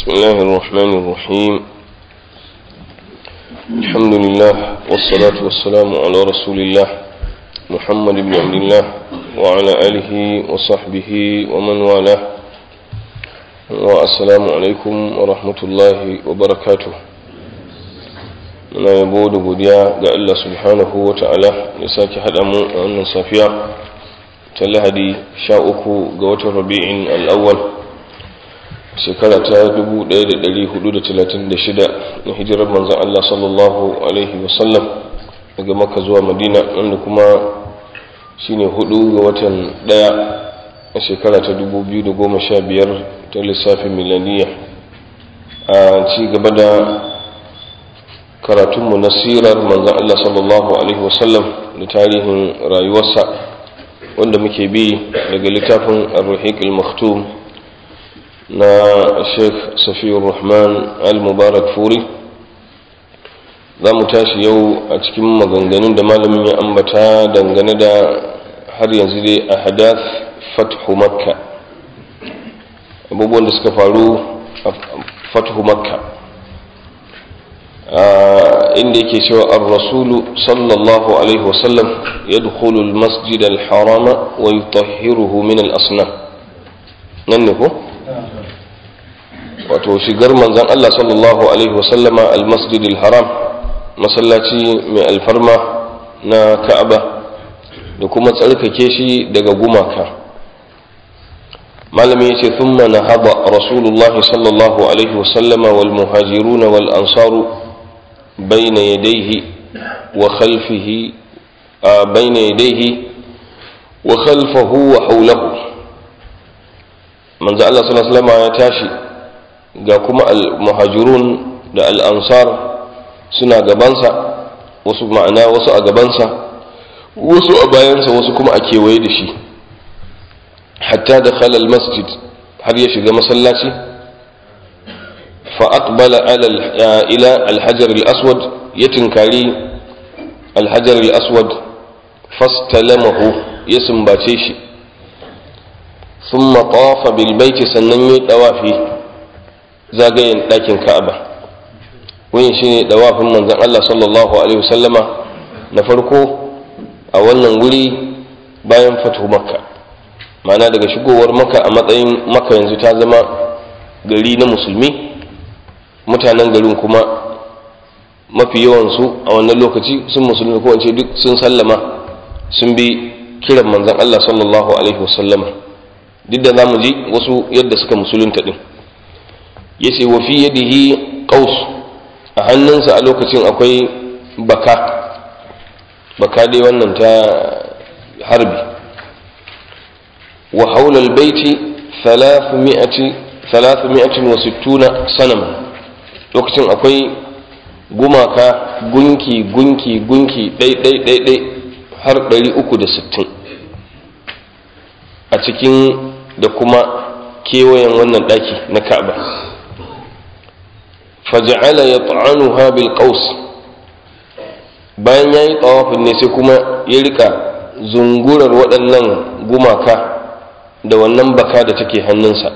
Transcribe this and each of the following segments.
بسم الله الرحمن الرحيم الحمد لله والصلاة والسلام على رسول الله محمد بن عبد الله وعلى آله وصحبه ومن والاه والسلام عليكم ورحمة الله وبركاته muna yabo da godiya ga Allah subhanahu wa ta'ala ya sake haɗa mu a wannan safiya ta lahadi sha uku ga watan rabi'in al'awwal shekara ta 1436 na hijirar manzan Allah sallallahu alaihi wasallam daga maka zuwa madina wanda kuma shine hudu ga watan daya a shekara ta 2015 ta lissafin milaniya a ci gaba da karatunmu na sirar manzan Allah sallallahu alaihi wasallam da tarihin rayuwarsa wanda muke bi daga littafin ar-ruhiq al-maktum na sheikh safiyar rahman al-mubarak furi za mu tashi yau a cikin maganganun da malamin ya ambata dangane da har yanzu dai a hadath fathu makka abubuwan da suka faru a fathu makka inda yake cewa ar-rasulu sallallahu alaihi wasallam yadkhulu al-masjid al-harama wa yutahhiruhu min al-asnam nan ne ko wato shigar manzan Allah sallallahu Alaihi wasallama al-masjidil haram masallaci mai alfarma na ka'aba da kuma tsarkake shi daga gumaka malami ya ce thumma na haɓa rasulullahi sallallahu Alaihi wasallama wal muhajiruna wal ansaru bayna yadaihi wa khalfihi bayna yadaihi wa khalfahu wa haulahu manzo Allah sallallahu Alaihi wasallama ya tashi ga kuma al-muhajirun da al-ansar suna gabansa wasu ma'ana wasu a gabansa wasu a bayansa wasu kuma a kewaye da shi hatta da khalal masjid har ya shiga masallaci fa aqbala ila al-hajar al-aswad ya tinkari al-hajar al-aswad fastalamahu ya sumbace shi ثم طاف بالبيت sannan ya dawafi zagayen ɗakin ka'aba wani shi ne ɗawafin manzan Allah sallallahu Alaihi wasallama na farko a wannan wuri bayan fatu makka ma'ana daga shigowar makka a matsayin makka yanzu ta zama gari na musulmi mutanen garin kuma mafi yawansu a wannan lokaci sun musulmi ko wance duk sun sallama sun bi kiran manzan Allah sallallahu Alaihi wasallama duk da za mu ji wasu yadda suka musulunta ɗin ya ce wa fi yadihi qaus a hannunsa a lokacin akwai baka baka dai wannan ta harbi wa haula albayti 360 sanama lokacin akwai gumaka gunki gunki gunki ɗai ɗai ɗai ɗai har 360 a cikin da kuma kewayen wannan ɗaki na ka'aba faja'ala ya ta'anuha bil qaus bayan yayi tawafin ne sai kuma ya rika zungurar waɗannan gumaka da wannan baka da take hannunsa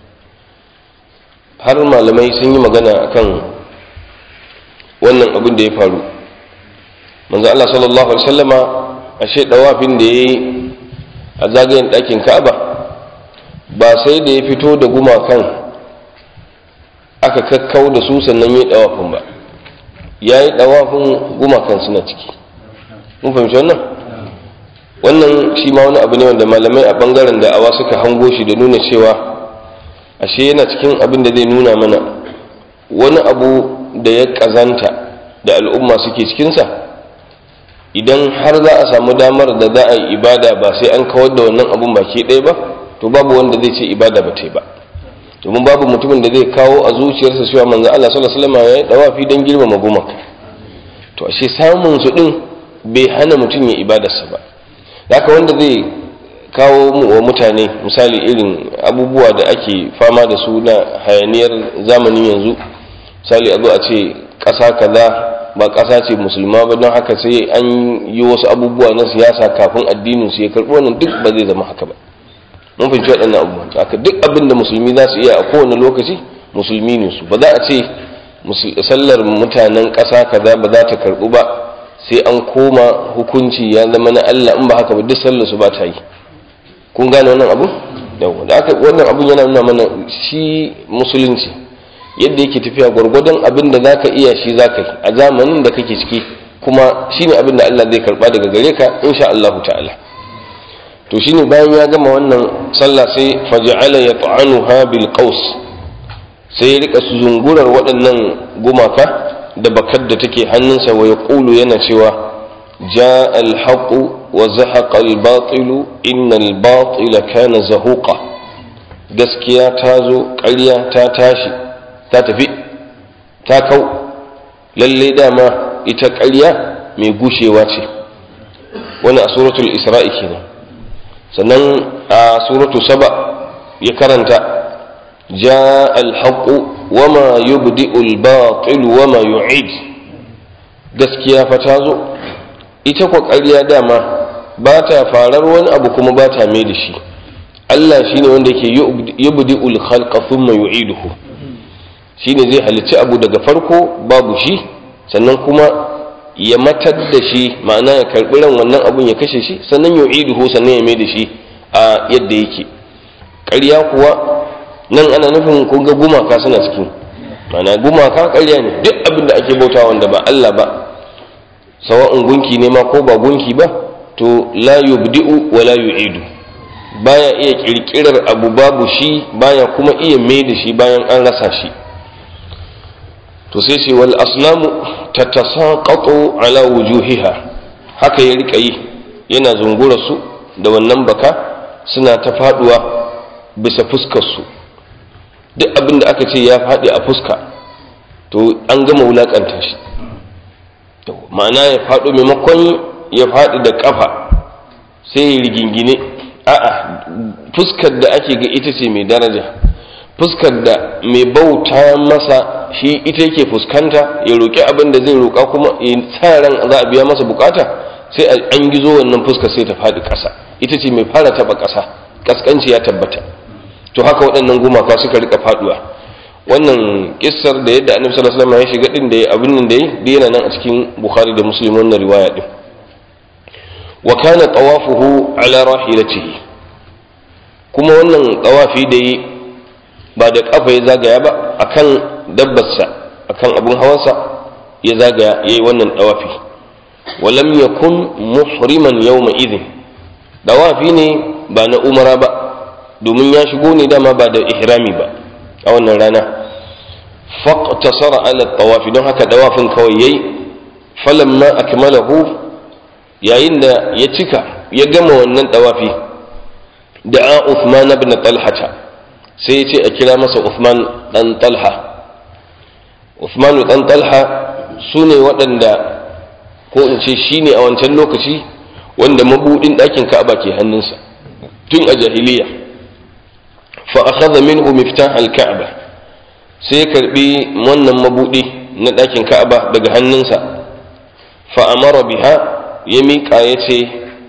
har malamai sun yi magana akan wannan abin da ya faru manzo Allah sallallahu alaihi wasallama ashe dawafin da yayi a zagayen ɗakin Ka'aba ba sai da ya fito da gumakan aka kakkau da su sannan yi ɗawafin ba ya yi ɗawafin gumakan suna ciki mun fahimci wannan wannan shi ma wani abu ne wanda malamai a ɓangaren da awa suka hango shi da nuna cewa ashe yana cikin abin da zai nuna mana wani abu da ya ƙazanta da al'umma suke cikinsa idan har za a samu damar da za a yi ibada ba sai an kawar da wannan abun baki ɗaya ba to babu wanda zai ce ibada ba ta yi ba domin babu mutumin da zai kawo a zuciyarsa cewa manzo Allah sallallahu alaihi wasallam ya yi dawafi dan girmama gumaka to ashe samun su din bai hana mutum ya ibadarsa ba haka wanda zai kawo mu wa mutane misali irin abubuwa da ake fama da su na hayaniyar zamanin yanzu misali a zo a ce ƙasa kaza ba ƙasa ce musulma ba don haka sai an yi wasu abubuwa na siyasa kafin addinin su ya karɓi wannan duk ba zai zama haka ba mun fahimci waɗannan abubuwan haka duk abin da musulmi za su iya a kowane lokaci musulmi ne su ba za a ce sallar mutanen ƙasa kaza ba za ta karɓu ba sai an koma hukunci ya zama na Allah in ba haka ba duk sallar su ba ta yi kun gane wannan abu yawa da aka wannan abun yana nuna mana shi musulunci yadda yake tafiya gwargwadon abin da zaka iya shi zaka yi a zamanin da kake ciki kuma shine abin da Allah zai karba daga gare ka insha Allah ta'ala to shine bayan ya gama wannan sallah sai faj'ala yat'anuha bil qaus sai ya rika zungurar waɗannan gumaka da bakar da take hannunsa wa yaqulu yana cewa ja al-haqu wa zahaqa al-batilu inna al-batila kana zahuqa gaskiya ta zo ƙarya ta tashi ta tafi ta kau lalle dama ita ƙarya mai gushewa ce wani a suratul isra'i kenan sannan a suratu saba ya karanta ja alhaƙu wama yubdi'ul batil wama yu'id gaskiya fa ta zo ita kwa ƙarya dama ba ta farar wani abu kuma ba ta mai da shi Allah shine wanda ke yubdi'ul khalqa thumma yu'iduhu shine zai halicci abu daga farko babu shi sannan kuma ya matar da shi ma'ana ya karɓi ran wannan abun ya kashe shi sannan yu'iduhu sannan ya mai da shi a yadda yake ƙarya kuwa nan ana nufin kun ga gumaka suna cikin ma'ana gumaka ƙarya ne duk abin da ake bauta wanda ba Allah ba sawa'un gunki ne ma ko ba gunki ba to la yubdi'u wa la yu'idu baya iya kirkirar abu babu shi baya kuma iya mai da shi bayan an rasa shi to sai ce wal asnamu tatasaqatu ala wujuhiha haka ya rika yi yana zungura su da wannan baka suna ta faduwa bisa fuskar su duk abin da aka ce ya faɗi a fuska to an gama wulakanta shi ma'ana ya faɗo maimakon ya faɗi da ƙafa sai ya rigingine a'a fuskar da ake ga ita ce mai daraja fuskar da mai bauta masa shi ita yake fuskanta ya roƙi abin da zai roƙa kuma ya sa ran za a biya masa bukata sai an gizo wannan fuskar sai ta faɗi ƙasa ita ce mai fara taɓa ƙasa ƙasƙanci ya tabbata to haka waɗannan gumaka suka rika faɗuwa wannan kissar da yadda annabi sallallahu alaihi wasallam ya shiga din da abin nan da yi da yana nan a cikin bukhari da muslim wannan riwaya din wa kana tawafuhu ala rahilatihi kuma wannan tawafi da yi ba da kafa ya zagaya ba akan dabbarsa akan abun hawansa ya zagaya yayi wannan tawafi walam yakun muhriman yawma idhin tawafi ne ba na umara ba domin ya shigo ne dama ba da ihrami ba a wannan rana faqtasara ala tawafi don haka dawafin kawai yayi falamma akmalahu yayin da ya cika ya gama wannan dawafi da'a Uthman ibn Talha sai ya ce a kira masa Uthman dan Talha Uthman dan Talha sune waɗanda ko in ce shine a wancan lokaci wanda mabudin ɗakin Ka'aba ke hannunsa tun a jahiliya fa akhadha minhu miftah al-Ka'ba sai karbi wannan mabudi na ɗakin Ka'aba daga hannunsa fa amara biha ya miƙa ya ce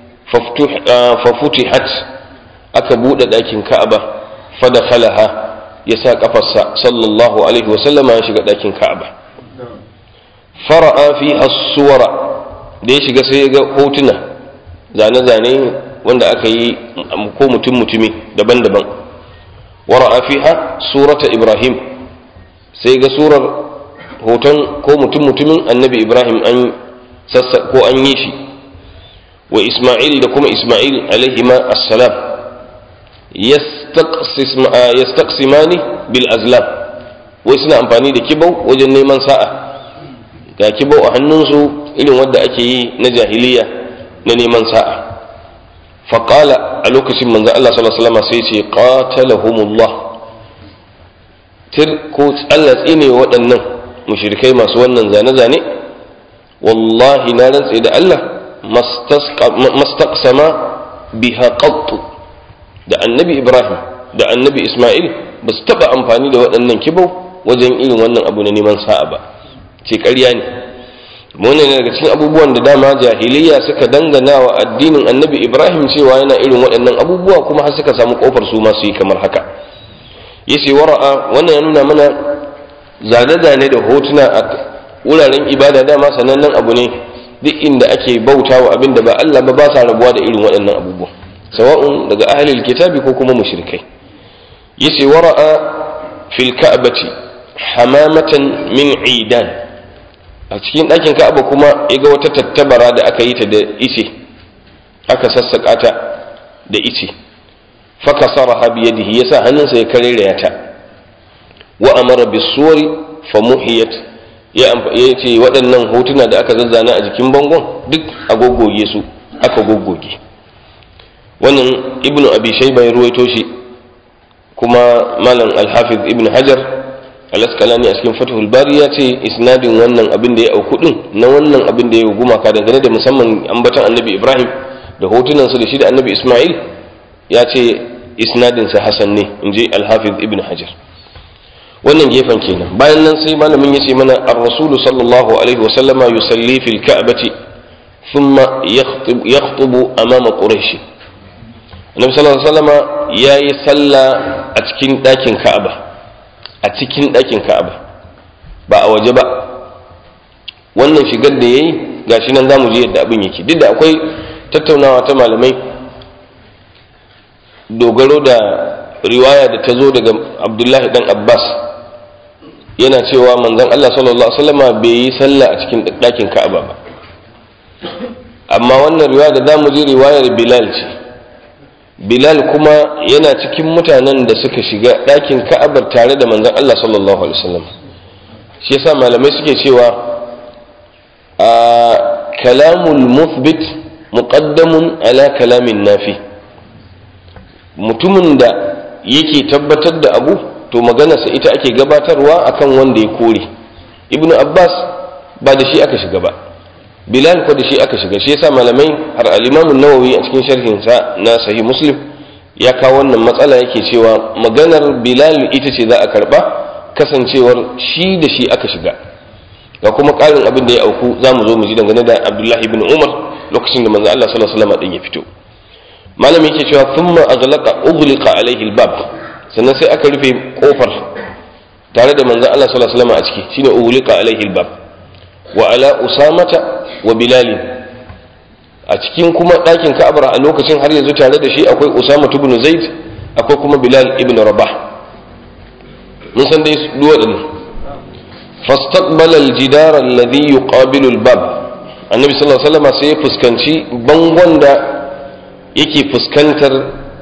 fafutihat aka buɗe ɗakin ka'aba fada khalaha ya sa ƙafarsa sallallahu alaihi wasallama ya shiga ɗakin ka'aba fara'a fi suwara da ya shiga sai ya ga hotuna zane-zane wanda aka yi ko mutum-mutumi daban-daban wara'a fiha surata ibrahim sai ga surar hoton ko mutum-mutumin annabi ibrahim an sassa ko an yi shi wa Ismail da kuma Ismail alaihima assalam yastaqsimani bil azlam wai suna amfani da kibau wajen neman sa'a ga kibau a hannunsu irin wadda ake yi na jahiliya na neman sa'a faƙala a lokacin manzan Allah sallallahu alaihi wasallam sai ce qatalahumullah tir ko Allah tsine waɗannan mushrikai masu wannan zane-zane wallahi na rantse da Allah mastaqsama biha qattu da annabi ibrahim da annabi isma'il ba su taɓa amfani da waɗannan kibau wajen irin wannan abu na neman sa'a ba ce ƙarya ne wannan ne daga cikin abubuwan da dama jahiliya suka dangana wa addinin annabi ibrahim cewa yana irin waɗannan abubuwa kuma har suka samu ƙofar su masu yi kamar haka yace wara'a wannan ya nuna mana zane-zane da hotuna a wuraren ibada dama sanannen abu ne duk inda ake bautawa abin da ba Allah ba ba sa rabuwa da irin waɗannan abubuwa sawa'un daga ahlul kitabi ko kuma mushrikai yace wara'a fil ka'bati hamamatan min idan a cikin ɗakin ka'aba kuma ya ga wata tattabara da aka yi ta da ice aka sassaƙa ta da ice fakasaraha biyadihi yasa hannunsa ya kareraya ta wa amara bisuwari famuhiyat ya ce waɗannan hotuna da aka zazzana a jikin bangon duk a goggoge su aka goggoge wannan ibnu abi shayba ya ruwaito shi kuma malam alhafiz ibn hajar al-asqalani a cikin fathul bari ya ce isnadin wannan abin da ya auku din na wannan abin da ya gumaka dangane da musamman ambatan annabi ibrahim da hotunansa da shi da annabi isma'il ya ce isnadinsa hasan ne in ji alhafiz ibn hajar wannan gefen kenan bayan nan sai malamin ya ce mana ar-rasulu sallallahu alaihi wasallama yusalli fil ka'bati thumma yakhtubu amama quraish annabi sallallahu alaihi wasallama yayi sallah a cikin ɗakin ka'aba a cikin ɗakin ka'aba ba a waje ba wannan shigar da yayi gashi nan zamu je yadda abin yake duk da akwai tattaunawa ta malamai dogaro da riwaya da ta zo daga abdullahi dan abbas yana cewa manzon allah sallallahu alaihi wasallama bai yi sallah a cikin ɗakin ka'aba ba amma wannan riwaya da zamu ji riwayar bilal ce bilal kuma yana cikin mutanen da suka shiga ɗakin ka'abar tare da manzon allah sallallahu alaihi wasallam shi yasa malamai suke cewa a kalamul muthbit muqaddamun ala kalamin nafi mutumin da yake tabbatar da abu to maganarsa ita ake gabatarwa akan wanda ya kore ibnu abbas ba da shi aka shiga ba bilal ko da shi aka shiga shi yasa malamai har al-imam nawawi a cikin sharhin sa na sahih muslim ya kawo wannan matsala yake cewa maganar bilal ita ce za a karba kasancewar shi da shi aka shiga ga kuma ƙarin abin da ya auku za mu zo mu ji dangane da abdullahi bin umar lokacin da manzo Allah sallallahu alaihi wasallam din ya fito malami yake cewa thumma aghlaqa ughliqa alaihi albab sannan sai aka rufe kofar tare da manzo Allah sallallahu alaihi wasallam a ciki shine ughliqa alaihi albab wa ala usamata wa bilal a cikin kuma ɗakin ka'abar a lokacin har yanzu tare da shi akwai usama ibn zaid akwai kuma bilal ibn rabah mun san dai duwaɗannan فاستقبل الجدار الذي يقابل الباب النبي صلى الله عليه وسلم sai ya fuskanci bangon da yake fuskantar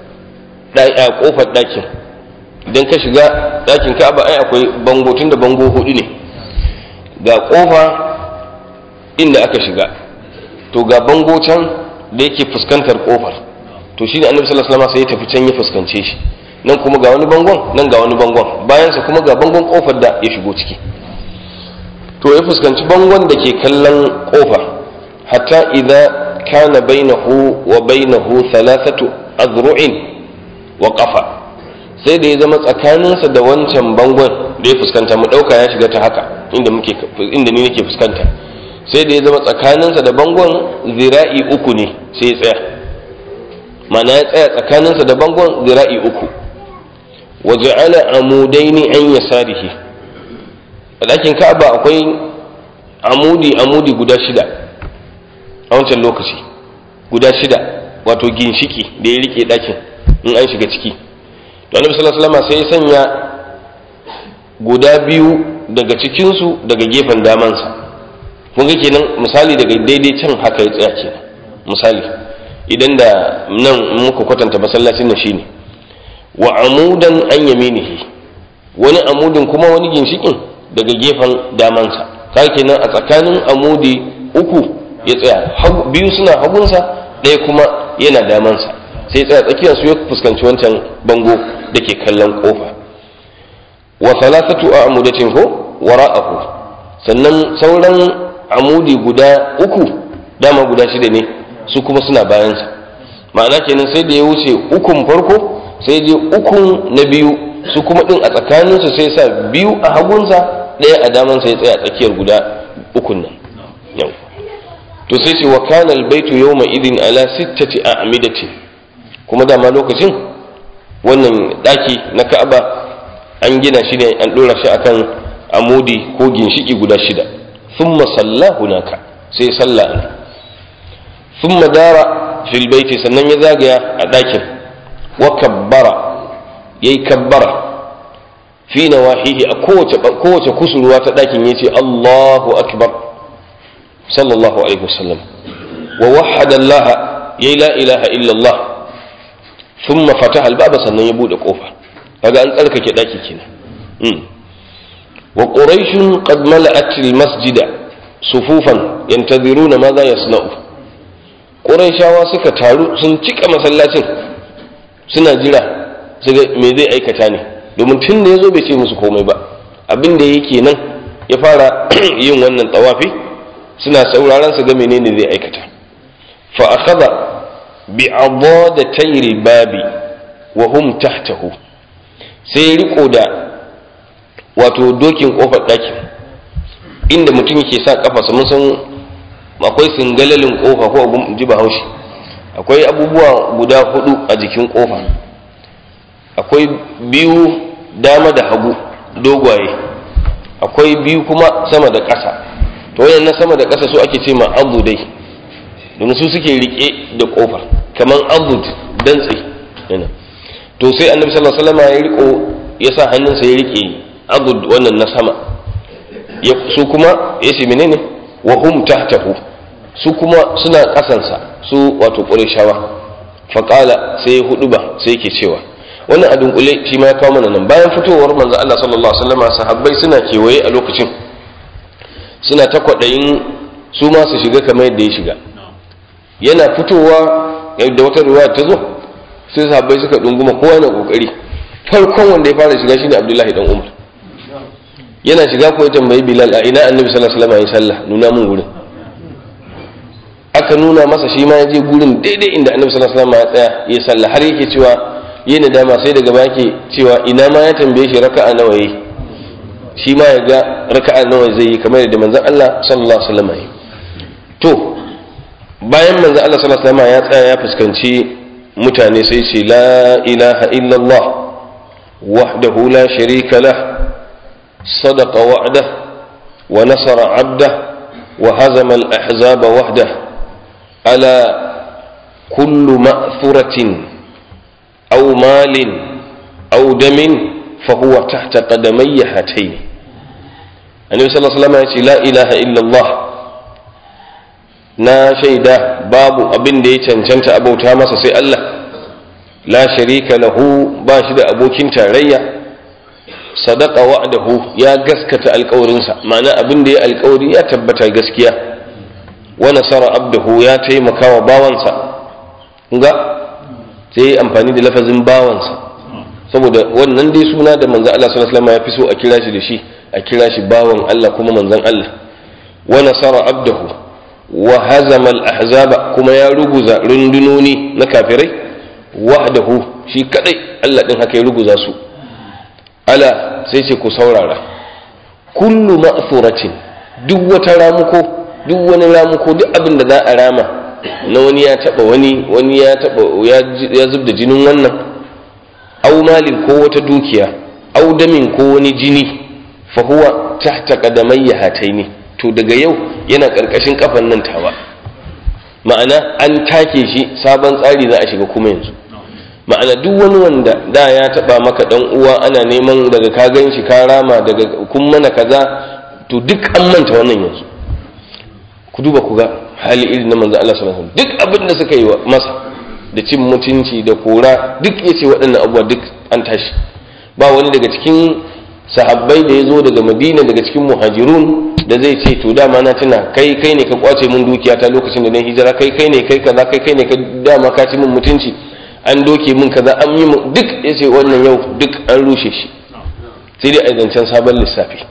kofar ɗakin idan ka shiga ɗakin ka'aba ai akwai bango tunda bango hudu ne ga kofa inda aka shiga to ga bango can da yake fuskantar kofar to shine annabi sallallahu alaihi wasallam sai ya tafi can ya fuskance shi nan kuma ga wani bangon nan ga wani bangon bayansa kuma ga bangon kofar da ya shigo ciki to ya fuskanci bangon da ke kallon kofa hatta idza kana bainahu wa bainahu thalathatu azru'in wa qafa sai da ya zama tsakaninsa da wancan bangon da ya fuskanta mu dauka ya shiga ta haka inda muke inda ni nake fuskanta sai da ya zama tsakaninsa da bangon zira'i uku ne sai ya tsaya mana ya tsaya tsakaninsa da bangon zira'i uku wa ja'ala amudaini an yasarihi a ɗakin ka'aba akwai amudi amudi guda shida a wancan lokaci guda shida wato ginshiki da ya rike ɗakin in an shiga ciki to annabi sallallahu alaihi wasallam sai ya sanya guda biyu daga cikinsu daga gefen damansa kun ga kenan misali daga daidai can haka ya tsaya kenan misali idan da nan muka kwatanta masallacin nan shine wa amudan an yaminihi wani amudin kuma wani ginshikin daga gefen damansa ka kenan a tsakanin amudi uku ya tsaya biyu suna hagunsa ɗaya kuma yana damansa sai tsaya tsakiyar su ya fuskanci wancan bango da ke kallon kofa wa salasatu a amudatin ko wara'ahu sannan sauran amudi guda uku dama guda shida ne su kuma suna bayansa ma'ana kenan sai da ya wuce ukun farko sai je ukun na biyu su kuma din a tsakaninsu sai sa biyu a hagunsa ɗaya a damansa ya tsaya tsakiyar guda ukun nan yau to sai ce wa kana albaytu yawma idin ala sittati a'midati kuma dama lokacin wannan daki na Ka'aba an gina shi ne an ɗora shi akan amudi ko ginshiki guda shida thumma salla hunaka sai salla ne thumma dara fil baiti sannan ya zagaya a ɗakin wa kabbara yayi kabbara fi nawahihi a kowace kowace kusurwa ta ɗakin yace Allahu akbar sallallahu alaihi wasallam wa wahhada Allah yayi la ilaha illa Allah thumma fataha al-baba sannan ya bude kofa kaga an tsarkake daki kenan wa quraish qad mala'at al-masjida sufufan yantaziruna ma za yasna'u quraishawa suka taru sun cika masallacin suna jira su ga me zai aikata ne domin tun da yazo bai ce musu komai ba abin da yake nan ya fara yin wannan tawafi suna sauraron su ga menene zai aikata fa akhadha bi adadatayri babi wa hum tahtahu sai riko da wato dokin kofar ɗakin inda mutum yake sa kafarsa mun san akwai singalalin kofa ko abun ji bahaushe akwai abubuwa guda hudu a jikin kofa akwai biyu dama da hagu dogwaye akwai biyu kuma sama da ƙasa to wayan na sama da ƙasa su ake ce ma abu dai domin su suke rike da kofar kamar abud dantse to sai annabi sallallahu alaihi wasallam ya riko ya sa hannunsa ya rike abud wannan na sama su kuma ya ce menene wa hum tahtahu su kuma suna kasansa su wato qurayshawa faqala sai ya hudu ba sai yake cewa wannan a dunkule shi ma ya kawo mana nan bayan fitowar manzo Allah sallallahu alaihi wasallam sahabbai suna kewaye a lokacin suna ta kwadayin su ma su shiga kamar yadda ya shiga yana fitowa da wata ruwa ta zo sai sahabbai suka dunguma kowa yana kokari farkon wanda ya fara shiga shine Abdullahi dan Umar yana shiga ko ya tambayi Bilal a ina Annabi sallallahu alaihi wasallam ya sallah nuna mun gurin aka nuna masa shi ma ya je gurin daidai inda Annabi sallallahu alaihi wasallam ya tsaya ya sallah har yake cewa yi nadama sai daga baya yake cewa ina ma ya tambaye shi raka'a nawa yi shi ma ya ga raka'a nawa zai yi kamar yadda manzon Allah sallallahu alaihi wasallam ya to bayan manzon Allah sallallahu alaihi wasallam ya tsaya ya fuskanci mutane sai ce la ilaha illallah wahdahu la sharika lah sadaqa wa'dah wa nasara 'abdah wa hazama al-ahzaba wahdah ala kullu ma'thuratin aw malin aw damin fahuwa tahta qadamayya hatayn annabi sallallahu alaihi wasallam ya ce la ilaha illallah na shaida babu abin da ya cancanta abauta masa sai Allah la sharika lahu ba shi da abokin tarayya sadaka wa'dahu ya gaskata alkawarinsa ma'ana abin da ya alkawari ya tabbata gaskiya wa nasara abdahu ya taimaka wa bawansa ga sai ya amfani da lafazin bawansa saboda wannan dai suna da manzon Allah sallallahu alaihi wasallam ya fi so a kira shi da shi a kira shi bawan Allah kuma manzon Allah wa nasara abdahu wa hazama al-ahzaba kuma ya ruguza rundunoni na kafirai wahdahu shi kadai Allah din haka ya ruguza su ala sai ce ku saurara kullu ma'thuratin duk wata ramuko duk wani ramuko duk abin da za a rama na wani ya taba wani wani ya taba ya zubda jinin wannan au malin ko wata dukiya au damin ko wani jini fa huwa tahta qadamayya hataini to daga yau yana karkashin kafan nan tawa ma'ana an take shi sabon tsari za a shiga kuma yanzu ma'ana duk wani wanda da ya taba maka dan uwa ana neman daga ka gan shi ka rama daga kun mana kaza to duk an manta wannan yanzu ku duba ku ga hali irin na manzo Allah sallallahu alaihi wasallam duk abin da suka yi masa da cin mutunci da kora duk yace waɗannan abubuwa duk an tashi ba wani daga cikin sahabbai da ya zo daga madina daga cikin muhajirun da zai ce to dama na tuna kai kai ne ka kwace mun dukiya ta lokacin da na hijira kai kai ne kai kaza kai kai ne ka dama ka ci mun mutunci an doke mun kaza an yi mun duk yace wannan yau duk an rushe shi sai dai a zancen sabon lissafi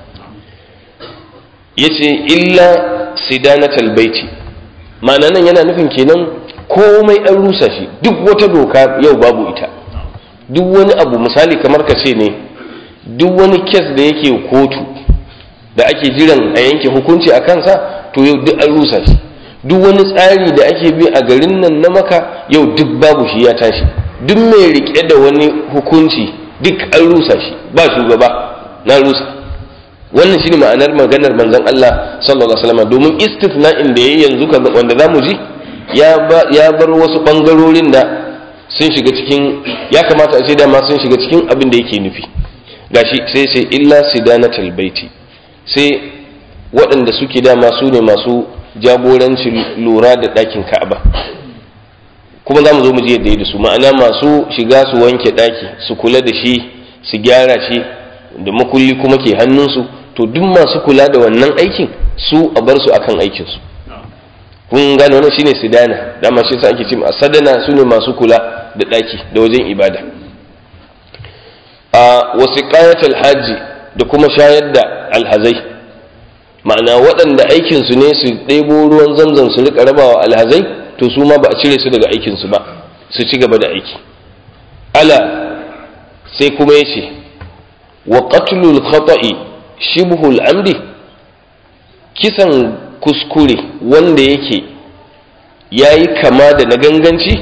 yace illa sidanatal baiti ma'ana nan yana nufin kenan komai an rusa shi duk wata doka yau babu ita duk wani abu misali kamar ka ce ne duk wani kes da yake kotu da ake jiran a yanke hukunci a kansa to yau duk an rusa shi duk wani tsari da ake bi a garin nan na maka yau duk babu shi ya tashi duk mai rike da wani hukunci duk an rusa shi ba shugaba na rusa wannan shine ma'anar maganar manzon Allah sallallahu alaihi wasallam domin istithna'in da yayi yanzu wanda zamu ji ya bar wasu bangarorin da sun shiga cikin ya kamata a ce dama sun shiga cikin abin da yake nufi gashi sai sai illa sidanatul baiti sai waɗanda suke dama su ne masu jagorancin lura da ɗakin ka'aba kuma za mu zo mu ji yadda yi da su ma'ana masu shiga su wanke ɗaki su kula da shi su gyara shi da makulli kuma ke hannunsu to duk masu kula da wannan aikin su a bar su akan aikinsu kun gane wannan shine sidana dama shi sa ake ce a sadana su ne masu kula da ɗaki da wajen ibada a wasiqayatul hajji da kuma shayar da alhazai ma'ana waɗanda aikinsu ne su ɗebo ruwan zanzan su rika rabawa alhazai to su ma ba a cire su daga aikinsu ba su ci gaba da aiki ala sai kuma ya ce wa qatlul khata'i shibhul amdi kisan kuskure wanda yake yayi kama da na ganganci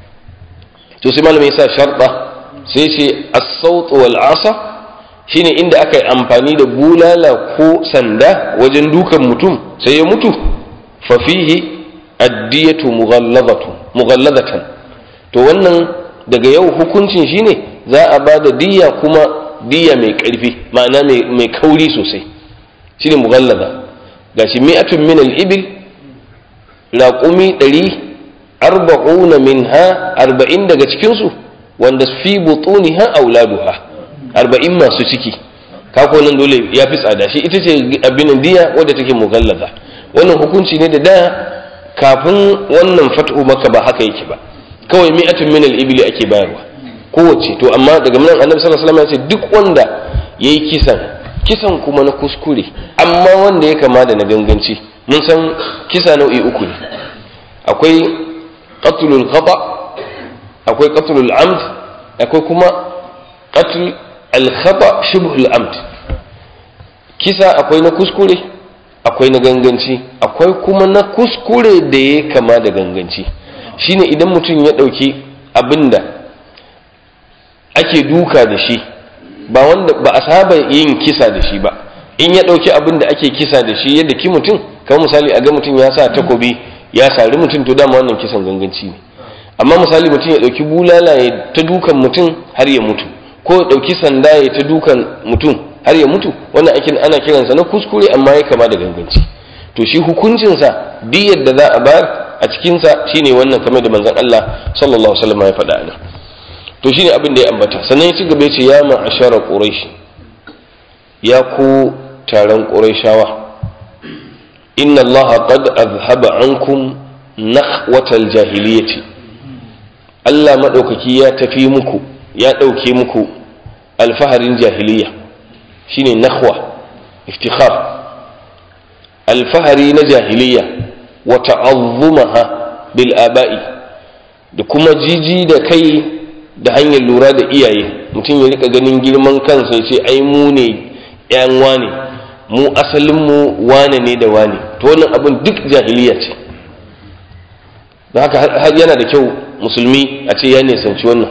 to sai malamin ya sa sharɗa sai ce as-sawt wal asa shine inda aka yi amfani da bulala ko sanda wajen dukan mutum sai ya mutu fa fihi addiyatu mughallazatan to wannan daga yau hukuncin shine za a ba da diya kuma diya mai ƙarfi ma'ana mai kauri sosai shine mughallaza gashi mi'atun min al-ibil raqumi ɗari arba'una minha arba'in daga cikinsu wanda fi butuniha auladuha arba'in masu ciki kako nan dole ya fi tsada shi ita ce abin diya wadda take mughallaza wannan hukunci ne da da kafin wannan fat'u maka ba haka yake ba kawai mi'atun min al-ibli ake bayarwa kowace to amma daga nan annabi sallallahu alaihi wasallam ya ce duk wanda yayi kisan kisan kuma na kuskure amma wanda ya kama da na ganganci mun san kisa nau'i uku ne akwai qatlul khata akwai qatlul amd akwai kuma qatl al-khata shibhul amd kisa akwai na kuskure akwai na ganganci akwai kuma na kuskure da ya kama da ganganci shine idan mutum ya ɗauki abinda ake duka da shi ba wanda ba a saba yin kisa da shi ba in ya ɗauki abin da ake kisa da shi yadda ki mutum kamar misali a ga mutum ya sa takobi ya sari mutum to dama wannan kisan ganganci ne amma misali mutum ya ɗauki bulala ya ta dukan mutum har ya mutu ko ya ɗauki sanda ya ta dukan mutum har ya mutu wannan aikin ana kiransa na kuskure amma ya kama da ganganci to shi hukuncinsa diyar da za a bayar a cikinsa shine wannan kamar da manzon Allah sallallahu alaihi wasallam ya faɗa nan to shine abin da ya ambata sannan ya ci gaba ya ce ya ma'ashara quraish ya ku taron qurayshawa inna Allah qad azhaba ankum nakhwatal jahiliyyati Allah madaukaki ya tafi muku ya dauke muku alfaharin jahiliya shine nakhwa iftikhar alfahari na jahiliya wa ta'azzumaha bil aba'i da kuma jiji da kai da hanyar lura da iyaye mutum ya rika ganin girman kansa ya ce ai mu ne yan wane mu asalin mu wane ne da wane to wannan abin duk jahiliya ce da haka har yana da kyau musulmi a ce ya nisanci wannan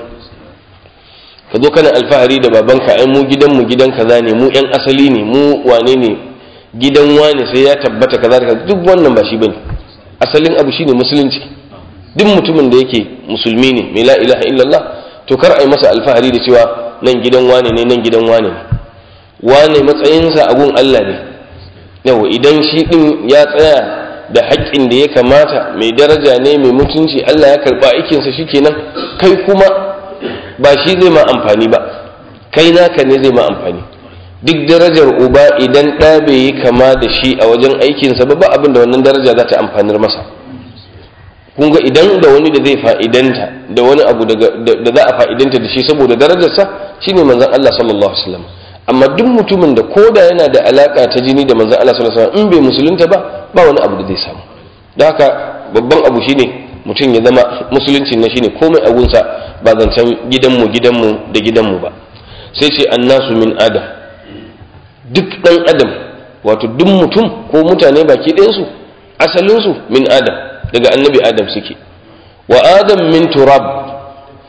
ka zo kana alfahari da babanka ai mu gidan mu gidan kaza ne mu yan asali ne mu wane ne gidan wane sai ya tabbata kaza da duk wannan ba shi bane asalin abu shine musulunci duk mutumin da yake musulmi ne mai la ilaha illallah to kar a yi masa alfahari da cewa nan gidan wane ne nan gidan wane ne wane matsayinsa a gun Allah ne yawa idan shi din ya tsaya da haƙƙin da ya kamata mai daraja ne mai mutunci Allah ya karɓa aikinsa shikenan kai kuma ba shi zai ma amfani ba kai naka ne zai ma amfani duk darajar uba idan ɗa bai yi kama da shi a wajen aikinsa ba ba abin da wannan daraja za ta amfanar masa kun ga idan da wani da zai fa'idanta da wani abu da za a fa'idanta da shi saboda darajarsa shine manzon Allah sallallahu alaihi wasallam amma duk mutumin da koda yana da alaka ta jini da manzon Allah sallallahu alaihi wasallam in bai musulunta ba ba wani abu da zai samu don haka babban abu shine mutum ya zama musulunci na shine komai a gunsa ba zancen gidanmu gidanmu da gidanmu ba sai ce annasu min adam duk dan adam wato duk mutum ko mutane baki ɗayansu asalinsu min adam daga annabi adam suke wa adam min turab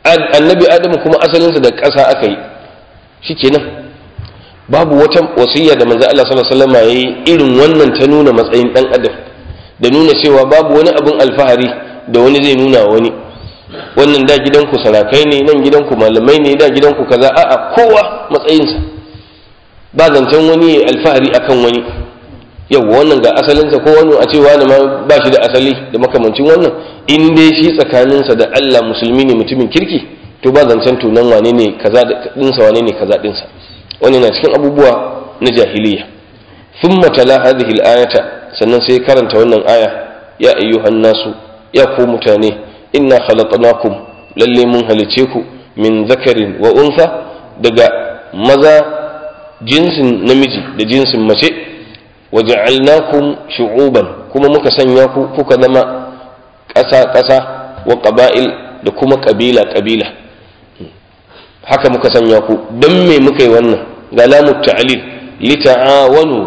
annabi adamu kuma asalinsa da ƙasa aka yi shikenan babu wata wasiyya da manzo Allah sallallahu alaihi wasallam yayi irin wannan ta nuna matsayin dan adam da nuna cewa babu wani abin alfahari da wani zai nuna wani wannan da gidanku sarakai ne nan gidanku malamai ne da gidanku kaza a'a kowa matsayinsa ba zancen wani alfahari akan wani yau wannan ga asalinsa ko wani a ce wani ma ba shi da asali da makamancin wannan in dai shi tsakaninsa da Allah musulmi ne mutumin kirki to ba zancen tunan wane ne kaza dinsa wane ne kaza dinsa wani na cikin abubuwa na jahiliya thumma tala hadhihi al-ayata sannan sai karanta wannan aya ya ayyuhan nasu ya ku mutane inna khalaqnakum lalle mun halice ku min zakarin wa untha daga maza jinsin namiji da jinsin mace waja'alnakum shu'uban kuma muka sanya ku kuka zama ƙasa ƙasa wa ƙaba'il da kuma ƙabila ƙabila haka muka sanya ku don me muka yi wannan ga lamu ta'alil lita'awanu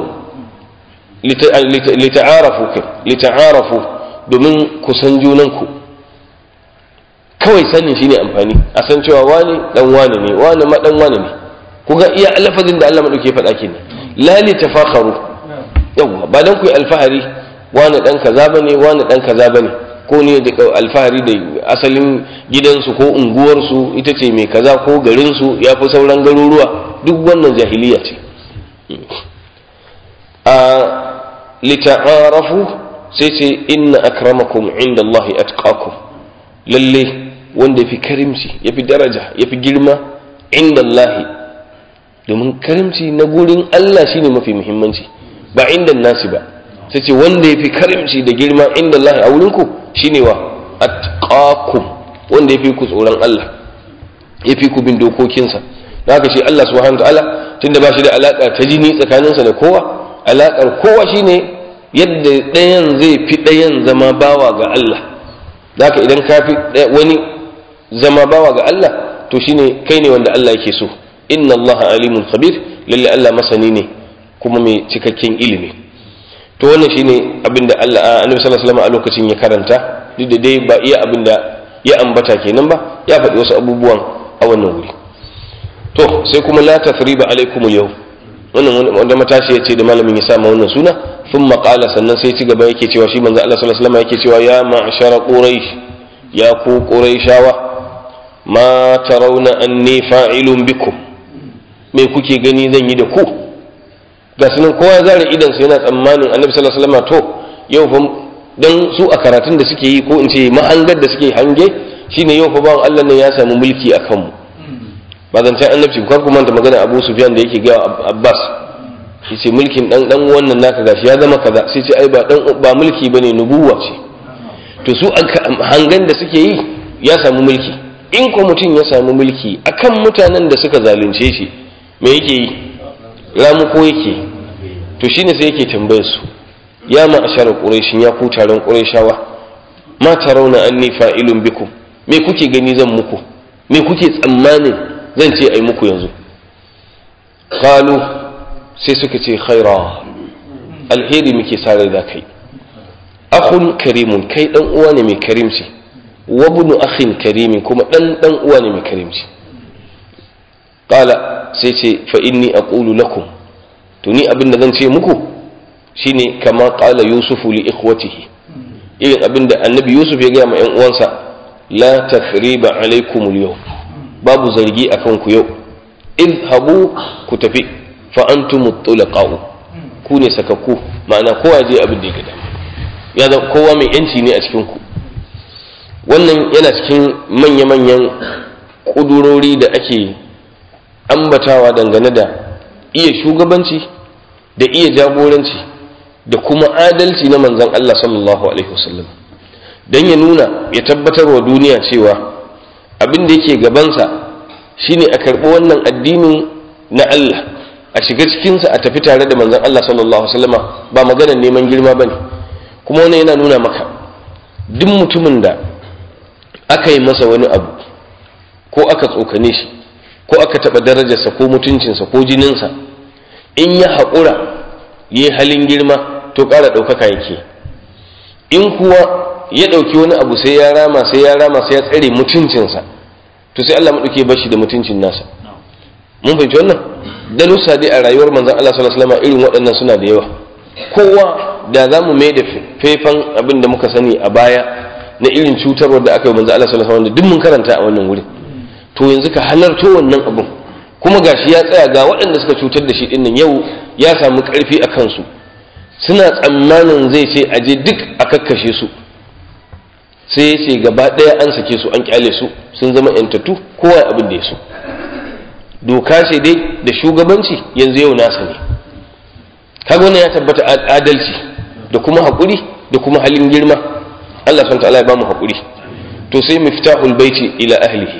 lita'arafu lita'arafu domin ku san junanku kawai sanin shine amfani a san cewa wani dan wani ne wani ma dan wani ne ku ga iya lafazin da Allah madauke faɗa kenan la li tafakharu yawa ba dan ku yi alfahari wani dan kaza bane wani dan kaza bane ko ne da alfahari da asalin gidansu ko unguwarsu ita ce mai kaza ko garinsu ya fi sauran garuruwa duk wannan jahiliya ce a lita'arafu sai ce inna akramakum inda Allah atqakum lalle wanda fi karimci ya fi daraja ya fi girma inda Allah domin karimci na gurin Allah shine mafi muhimmanci ba inda nasi ba sai ce wanda ya fi karimci da girma inda Allah a wurinku shine wa atqakum wanda ya fi ku tsoron Allah ya fi ku bin dokokinsa da haka shi Allah subhanahu ta'ala tunda ba shi da alaka ta jini tsakaninsa da kowa alakar kowa shine yadda ɗayan zai fi ɗayan zama bawa ga Allah da haka idan ka fi wani zama bawa ga Allah to shine kai ne wanda Allah yake so inna Allah alimun khabir lalle Allah masani ne kuma mai cikakken ilimi to wannan shine abinda Allah Annabi sallallahu alaihi wasallam a lokacin ya karanta duk da dai ba iya abinda ya ambata kenan ba ya faɗi wasu abubuwan a wannan wuri to sai kuma la tathriba alaikum yau wannan wanda matashi ya ce da malamin ya sama wannan suna sun maƙala sannan sai ci gaba yake cewa shi manzo Allah sallallahu alaihi wasallam yake cewa ya ma'shara quraish ya ku quraishawa ma tarawna anni fa'ilun bikum me kuke gani zan yi da ku ga sunan kowa zara idan su yana tsammanin annabi sallallahu alaihi wasallam to yau fa dan su a karatun da suke yi ko in ce mahangar da suke hange shine yau fa bawan Allah ne ya samu mulki a kanmu ba zancen annabci kar ku manta magana Abu Sufyan da yake ga Abbas yace mulkin dan dan wannan naka gashi ya zama kaza sai ce ai ba dan ba mulki bane nubuwa ce to su hangan da suke yi ya samu mulki in ko mutum ya samu mulki akan mutanen da suka zalunce shi me yake yi ramu ko yake to shine sai yake tambayar su ya ma'ashar quraishin ya ku taron quraishawa ma tarawna anni fa'ilun bikum me kuke gani zan muku me kuke tsammanin zan ce ai muku yanzu qalu sai suka ce khaira alheri muke sare da kai akhun karimun kai dan uwa ne mai karimci wa ibnu akhin karimin kuma dan dan uwa ne mai karimci qala sai ce fa inni aqulu lakum to ni abin da zan ce muku shine kama qala yusufu li ikhwatihi irin abin da annabi yusuf ya gaya ma yan uwansa la tathriba alaikum al babu zargi akan ku yau idhabu ku tafi fa antum tulaqa'u ku ne sakakku ma'ana kowa je abin da ya gada ya zama kowa mai yanci ne a cikin ku wannan yana cikin manya-manyan kudurori da ake ambatawa dangane da iya shugabanci da iya jagoranci da kuma adalci na manzon Allah sallallahu alaihi wasallam don ya nuna ya tabbatar wa duniya cewa abin da yake gabansa shine a karɓi wannan addinin na Allah a shiga cikinsa a tafi tare da manzon Allah sallallahu alaihi wasallama ba maganar neman girma bane kuma wannan yana nuna maka duk mutumin da aka yi masa wani abu ko aka tsokane shi ko aka taɓa darajarsa ko mutuncinsa ko jininsa in ya haƙura yi halin girma to ƙara ɗaukaka yake in kuwa ya ɗauki wani abu sai ya rama sai ya rama sai ya tsare mutuncinsa to sai Allah maɗauke bashi da mutuncin nasa mun fahimci wannan darussa dai a rayuwar manzon Allah sallallahu alaihi wasallam irin waɗannan suna da yawa kowa da za mu mai da faifan abin da muka sani a baya na irin cutarwar da aka yi manzon Allah sallallahu alaihi wasallam duk mun karanta a wannan wurin to yanzu ka halarto wannan abin kuma gashi ya tsaya ga waɗanda suka cutar da shi ɗin nan yau ya samu ƙarfi a kansu suna tsammanin zai ce aje duk a kakkashe su sai ya ce gaba ɗaya an sake su an kyale su sun zama yantattu kowa abin da ya so doka ce dai da shugabanci yanzu yau nasa ne kaga wannan ya tabbata adalci da kuma haƙuri da kuma halin girma Allah subhanahu ta'ala ya ba mu haƙuri to sai miftahul baiti ila ahlihi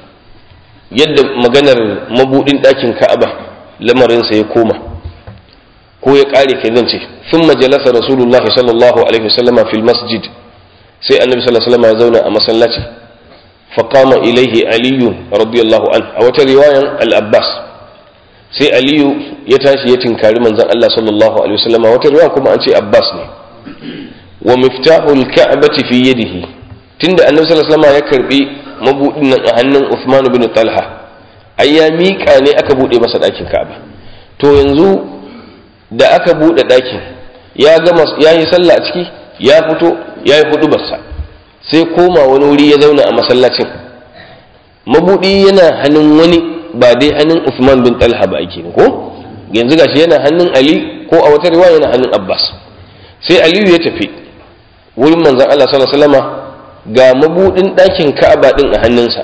yadda maganar mabudin ɗakin Ka'aba lamarinsa ya koma ko ya ƙare kai zan ce sun majalasa rasulullahi sallallahu alaihi wasallama fil masjid sai annabi sallallahu alaihi wasallam ya zauna a masallaci faqama ilaihi aliyu radiyallahu an a wata riwayan al-abbas sai aliyu ya tashi ya tinkari manzon Allah sallallahu alaihi wasallam wata riwaya kuma an ce abbas ne wa miftahul ka'bati fi yadihi tunda annabi sallallahu alaihi wasallam ya karbi mabudin nan a hannun Uthman bin Talha ai ya miƙa ne aka bude masa ɗakin Ka'aba to yanzu da aka bude ɗakin ya gama ya yi sallah a ciki ya fito ya yi hudubarsa sai koma wani wuri ya zauna a masallacin mabudi yana hannun wani ba dai hannun Uthman bin Talha ba ake ko yanzu gashi yana hannun Ali ko a wata riwaya yana hannun Abbas sai Aliyu ya tafi wurin manzon Allah sallallahu alaihi wasallama ga mabudin ɗakin Ka'aba din a hannunsa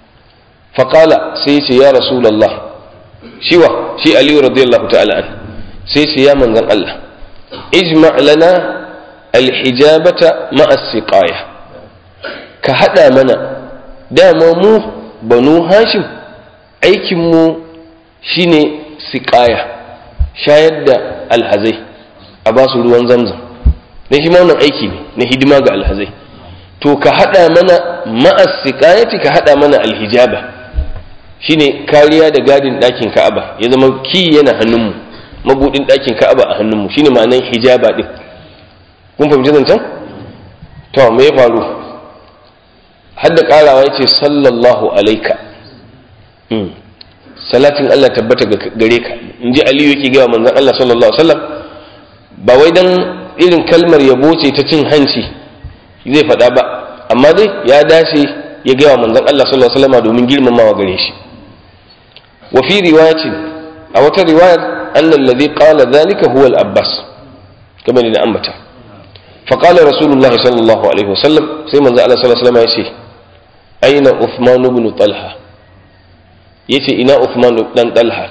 faqala sai ya ce ya rasulullah shiwa shi Aliyu radiyallahu ta'ala an sai ce ya manzon Allah ijma' lana alhijabata ma'a siqaya ka hada mana dama mu banu hashim aikin mu shine siqaya shayar da alhazai a ba su ruwan zamzam na shi ma wannan aiki ne na hidima ga alhazai to ka hada mana ma'a siqayati ka hada mana alhijaba shine kariya da gadin ɗakin ka'aba ya zama ki yana hannunmu mabudin ɗakin ka'aba a hannunmu shine ma'anan hijaba din kun fahimci zancen to me ya faru har da karawa ya ce sallallahu alaika salatin Allah tabbata gare ka in ji aliyu yake gawa manzan Allah sallallahu alaihi wasallam ba wai dan irin kalmar yabo ce ta cin hanci zai faɗa ba amma dai ya dace ya gawa manzan Allah sallallahu alaihi wasallam domin girmamawa gare shi wa fi riwayatin a wata riwayar annal ladhi qala dhalika huwa al-abbas kamar da ambata فقال رسول الله صلى الله عليه وسلم سيما زال صلى الله عليه وسلم يسي أين عثمان بن طلحة يتي إنا عثمان بن طلحة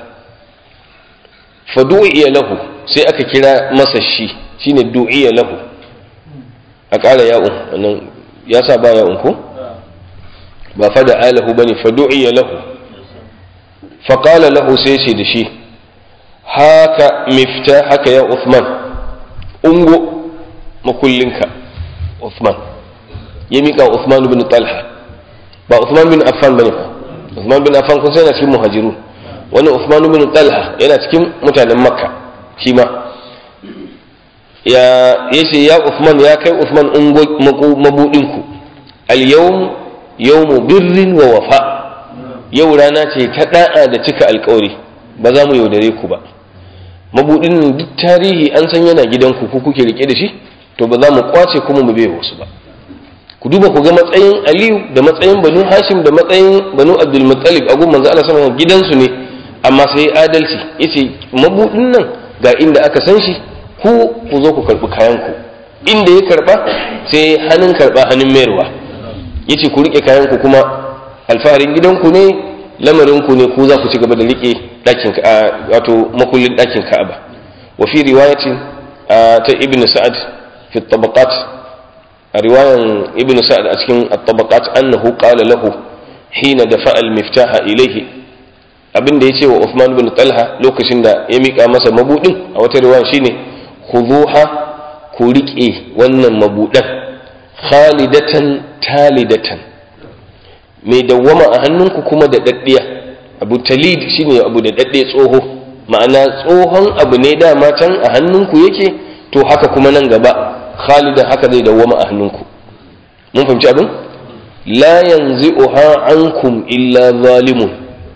فدعي له sai aka kira masa shi shine du'iya lahu a ƙara ya'un wannan ya sa ba ya'un ko ba fa da alahu bane fa du'iya lahu fa qala lahu sai ce da shi haka mifta haka ya Uthman ungo makullinka Uthman ya miƙa Uthman bin Talha ba Uthman bin Affan bane fa Uthman bin Affan kun sai yana cikin muhajiru wani Uthman bin Talha yana cikin mutanen Makka shi ma ya yace ya Uthman ya kai Uthman mabudin ku al yawm yawmu birrin wa wafa yau rana ce ta da'a da cika alƙawari ba za mu yaudare ku ba mabudin duk tarihi an san yana gidanku ku kuke rike da shi to ba za mu kwace kuma mu bai wasu ba ku duba ku ga matsayin aliyu da matsayin banu hashim da matsayin banu abdul muttalib a gun manzo Allah sallallahu gidansu ne amma sai adalci yace mabudin nan ga inda aka san shi ku ku zo ku karbi kayan ku inda ya karba sai hannun karba hannun mayarwa yace ku rike kayan ku kuma alfaharin gidanku ne lamarin ku ne ku za ku ci gaba da rike dakin wato makullin dakin Ka'aba wa fi riwayatin ta ibn sa'ad في الطبقات رواية ابن سعد أتكن الطبقات أنه قال له حين دفع المفتاح إليه abin da ya ce wa Uthman bin Talha lokacin da ya miƙa masa mabudin a wata riwaya shine khuduha ku riƙe wannan mabudan khalidatan talidatan mai dawwama a hannunku kuma da daddiya abu talid shine abu da dadde tsoho ma'ana tsohon abu ne dama can a hannunku yake to haka kuma nan gaba khalidan haka zai dawwama a hannunku mun fahimci abin la yanzi'uha ankum illa zalimun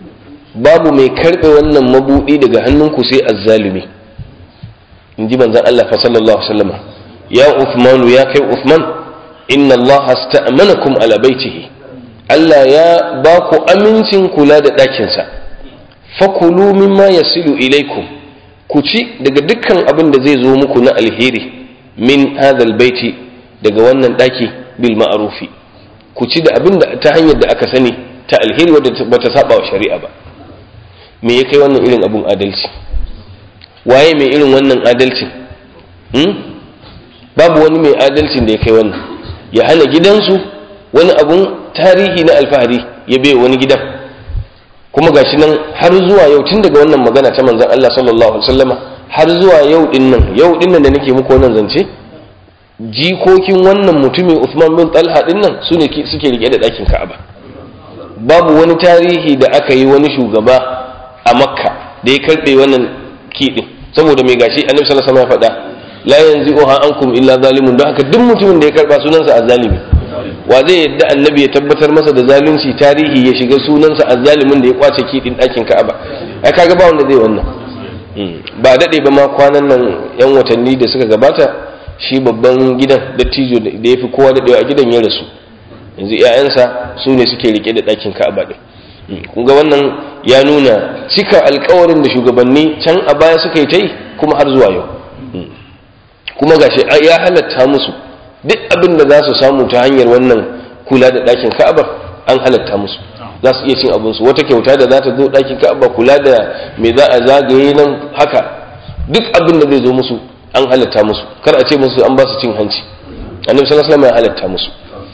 babu mai karbe wannan mabudi daga hannunku sai azzalumi inji manzon Allah fa sallallahu alaihi wasallam ya Uthman ya kai Uthman inna Allah asta'manakum ala baitihi Allah ya ba ku amincin kula da ɗakinsa fakulu mimma yasilu ilaikum ku ci daga dukkan abin da zai zo muku na alheri min hadal baiti daga wannan ɗaki bil ma'arufi ku ci da abin da ta hanyar da aka sani ta alheri wadda bata saba wa shari'a ba me ya kai wannan irin abun adalci waye mai irin wannan adalcin hmm? babu wani mai adalcin da ya kai wannan ya hana gidansu wani abun tarihi na alfahari ya bai wani gidan kuma gashi nan har zuwa yau tun daga wannan magana ta manzon Allah sallallahu alaihi wasallama har zuwa yau din nan yau din nan da nake muku wannan zance jikokin wannan mutumin Uthman bin Talha din nan su ne suke rike da ɗakin Ka'aba babu wani tarihi da aka yi wani shugaba a Makka da ya karɓe wannan kiɗin saboda mai gashi Annabi sallallahu alaihi wasallam ya faɗa la yanzi'uha ankum illa zalimun don haka duk mutumin da ya karɓa sunansa azzalimi wa zai yadda annabi ya tabbatar masa da zalunci tarihi ya shiga sunansa azzalimin da ya kwace kiɗin ɗakin Ka'aba ai kaga ba wanda zai wannan ba daɗe ba ma kwanan nan yan watanni da suka gabata shi babban gidan dattijo da ya fi kowa daɗewa a gidan ya rasu yanzu 'ya'yansa su ne suke rike da ɗakin ka'aba ɗin kun ga wannan ya nuna cika alkawarin da shugabanni can a baya suka yi ta yi kuma har zuwa yau kuma gashi ya halatta musu duk abin da za su samu ta hanyar wannan kula da ɗakin ka'aba an halatta musu za su iya cin abinsu wata kyauta da za ta zo ɗakin ka'aba kula da me za a zagaye nan haka duk abin da zai zo musu an halatta musu kar a ce musu an ba su cin hanci annabi sallallahu alaihi wasallam ya halatta musu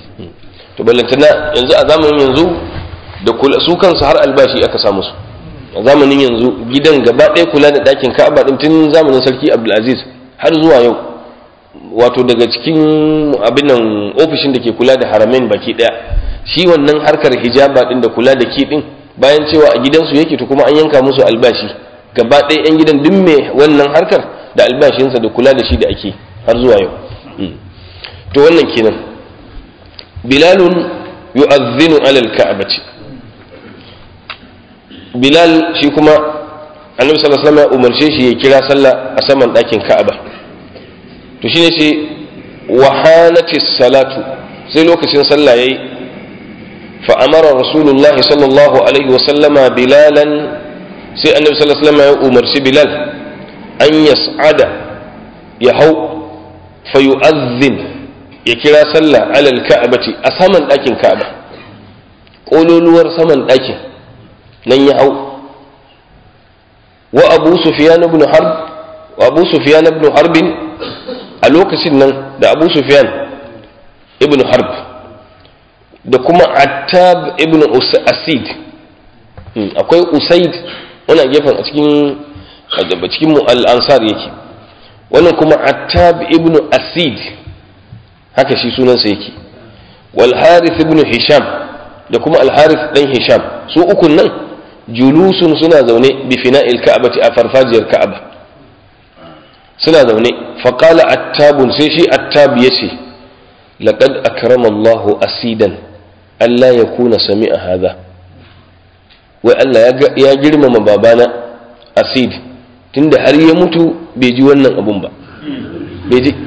to ballantana yanzu a zamanin yanzu da kula su kansu har albashi aka sa musu a zamanin yanzu gidan gaba ɗaya kula da ɗakin ka'aba din tun zamanin sarki abdulaziz har zuwa yau wato daga cikin abin nan ofishin da ke kula da haramain baki ɗaya shi wannan harkar hijaba din da kula da ki din bayan cewa a gidansu yake to kuma an yanka musu albashi gaba ɗaya yan gidan duk mai wannan harkar da albashinsa da kula da shi da ake har zuwa yau to wannan kenan bilalun yu'adhdhinu ala al-ka'bati bilal shi kuma annabi sallallahu alaihi wasallam ya umarce shi ya kira sallah a saman ɗakin ka'aba to shine ce wahanati salatu sai lokacin sallah yayi fa amara rasulullahi sallallahu alaihi wasallama bilalan sai annabi sallallahu alaihi wasallam ya umarci bilal an yas'ada ya hau fa yu'adhdhin ya kira sallah alal ka'bati a saman ɗakin ka'aba ƙololuwar saman ɗakin nan ya hau wa abu sufyan ibn harb wa abu sufyan ibn harbin a lokacin nan da abu sufyan ibn harb da kuma attab ibn asid akwai usaid wannan gefen a cikin a cikin al-ansar yake wannan kuma attab ibn asid haka shi sunansa yake wal harith ibn hisham da kuma al harith dan hisham su ukun nan julusun suna zaune bi fina'il ka'bati a farfajiyar ka'aba suna zaune fa qala attabun sai shi attab yace laqad akrama Allahu asidan Allah ya kuna sami'a hadha wai Allah ya girmama babana asid tunda har ya mutu bai ji wannan abun ba bai ji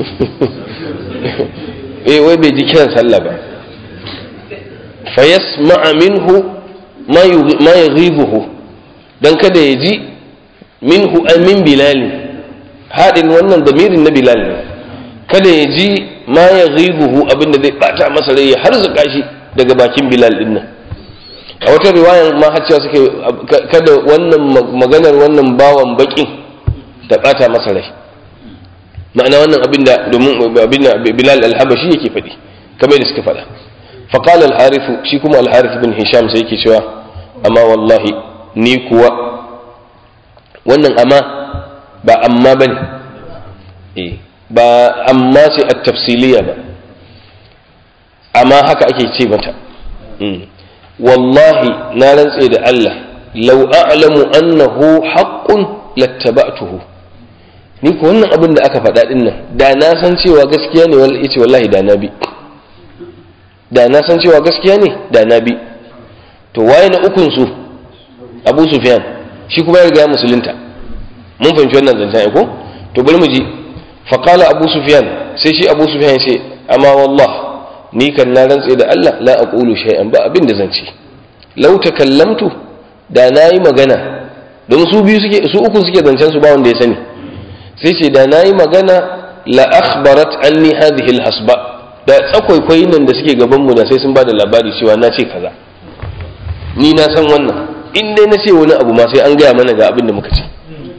eh wai bai ji kiran sallah ba fa yasma'a minhu ma yaghibuhu dan kada ya ji minhu ay min bilal hadin wannan damirin na bilal ne kada ya ji ma yaghibuhu abinda zai bata masa rai har zuka shi daga bakin bilal din nan a wata riwaya ma har cewa suke kada wannan maganar wannan bawan bakin ta bata masa rai ma'ana wannan abin da domin abin da bilal al-habashi yake faɗi kamar da suka faɗa faqala al-harith shi kuma al-harith bin hisham sai yake cewa amma wallahi ni kuwa wannan amma ba amma bane eh ba amma sai at-tafsiliya ba amma haka ake ce mata wallahi na rantse da Allah law a'lamu annahu haqqun lattaba'tuhu ni ko wannan abin da aka faɗa ɗin nan da na san cewa gaskiya ne wal yace wallahi da na bi da na san cewa gaskiya ne da na bi to waye na ukun su Abu Sufyan shi kuma ya riga musulunta mun fahimci wannan zancen ko to bari mu ji faqala Abu Sufyan sai shi Abu Sufyan ya ce amma wallah ni kan na rantse da Allah la aqulu shay'an ba abin da zan ce law takallamtu da nayi magana don su biyu suke su uku suke zancen su ba wanda ya sani sai ce da nayi magana la akhbarat anni hadhihi alhasba da tsakwaikwai nan da suke gaban mu da sai sun bada labari cewa na ce kaza ni na san wannan in dai na ce wani abu ma sai an gaya mana ga abin da muka ce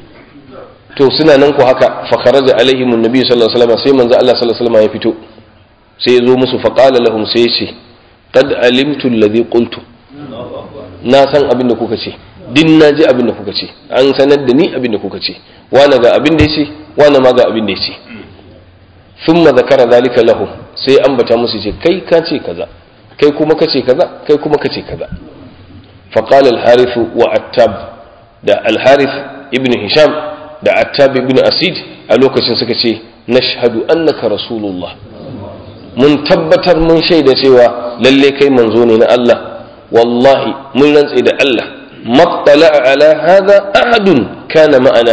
to suna nan ku haka fa kharaja alaihim annabi sallallahu alaihi wasallam sai manzo Allah sallallahu alaihi wasallam ya fito sai ya zo musu fa qala lahum sai ya ce qad alimtu alladhi qultu na san abin da kuka ce din na ji abin da kuka ce an sanar da ni abin da kuka ce wani ga abin da ya ce wani ma ga abin da ya ce thumma zakara zalika lahum sai ambata musu ce kai ka ce kaza kai kuma ka ce kaza kai kuma ka ce kaza fa qala al-harith wa attab da al-harith ibn hisham da attab ibn asid a lokacin suka ce nashhadu annaka rasulullah mun tabbatar mun shaida cewa lalle kai manzo ne na Allah wallahi mun rantse da Allah mattala ala hadha ahadun kana ma'ana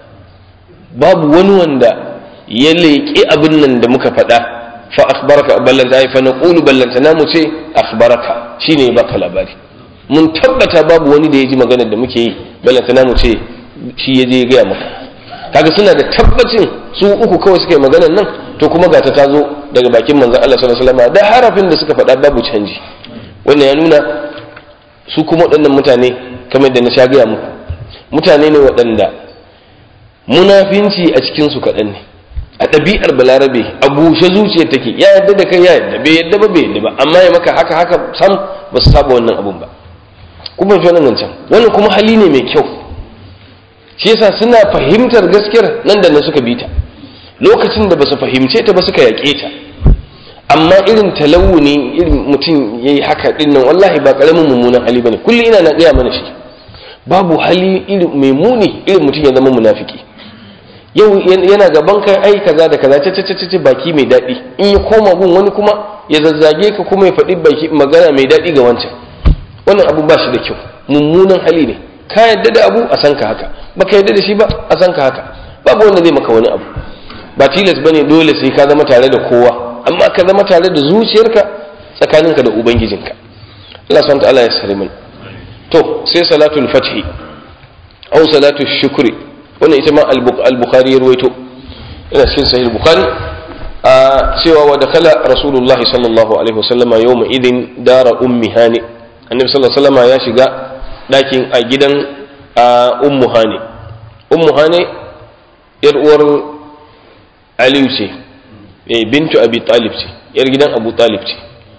babu wani wanda ya leƙi abin nan da muka faɗa fa akhbaraka ballanta ai fa naqulu ballanta na mu ce akhbaraka shine baka labari mun tabbata babu wani da ya ji maganar da muke yi ballanta na mu ce shi ya je ya gaya maka kaga suna da tabbacin su uku kawai suka yi maganar nan to kuma ga ta tazo daga bakin manzon Allah sallallahu alaihi wasallam da harafin da suka faɗa babu canji wannan ya nuna su kuma waɗannan mutane kamar da na sha gaya muku mutane ne waɗanda munafinci a cikinsu kaɗan ne a ɗabi'ar balarabe a bushe zuciyar take ya yadda da kai ya yadda bai yadda ba bai yadda ba amma ya maka haka haka sam ba su saba wannan abun ba kuma fi wannan can wannan kuma hali ne mai kyau shi yasa suna fahimtar gaskiyar nan da nan suka bi ta lokacin da ba su fahimce ta ba suka yaƙe ta amma irin talawuni irin mutum ya yi haka ɗin nan wallahi ba ƙaramin mummunan hali ba ne kullum ina na gaya mana shi babu hali irin mai muni irin mutum ya zama munafiki yau yana gaban kai ai kaza da kaza ce baki mai daɗi in ya koma gun wani kuma ya zazzage ka kuma ya faɗi baki magana mai daɗi ga wancan wannan abu ba shi da kyau mummunan hali ne ka yadda da abu a san ka haka baka yadda da shi ba a san ka haka babu wanda zai maka wani abu ba tilas bane dole sai ka zama tare da kowa amma ka zama tare da zuciyarka tsakaninka da ubangijinka Allah subhanahu ta'ala ya sare mana to sai salatul fathi aw salatul shukri wannan ita ma al-bukhari ya ruwaito ina cikin sahih bukhari a cewa wa dakala rasulullah sallallahu alaihi wasallam yawma idin dara ummi hani annabi sallallahu alaihi wasallam ya shiga dakin a gidan ummu hani ummu hani yar uwar aliyu ce bintu abi talib ce yar gidan abu talib ce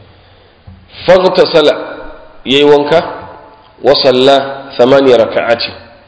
faghtasala yayi wanka wa salla thamaniya raka'ati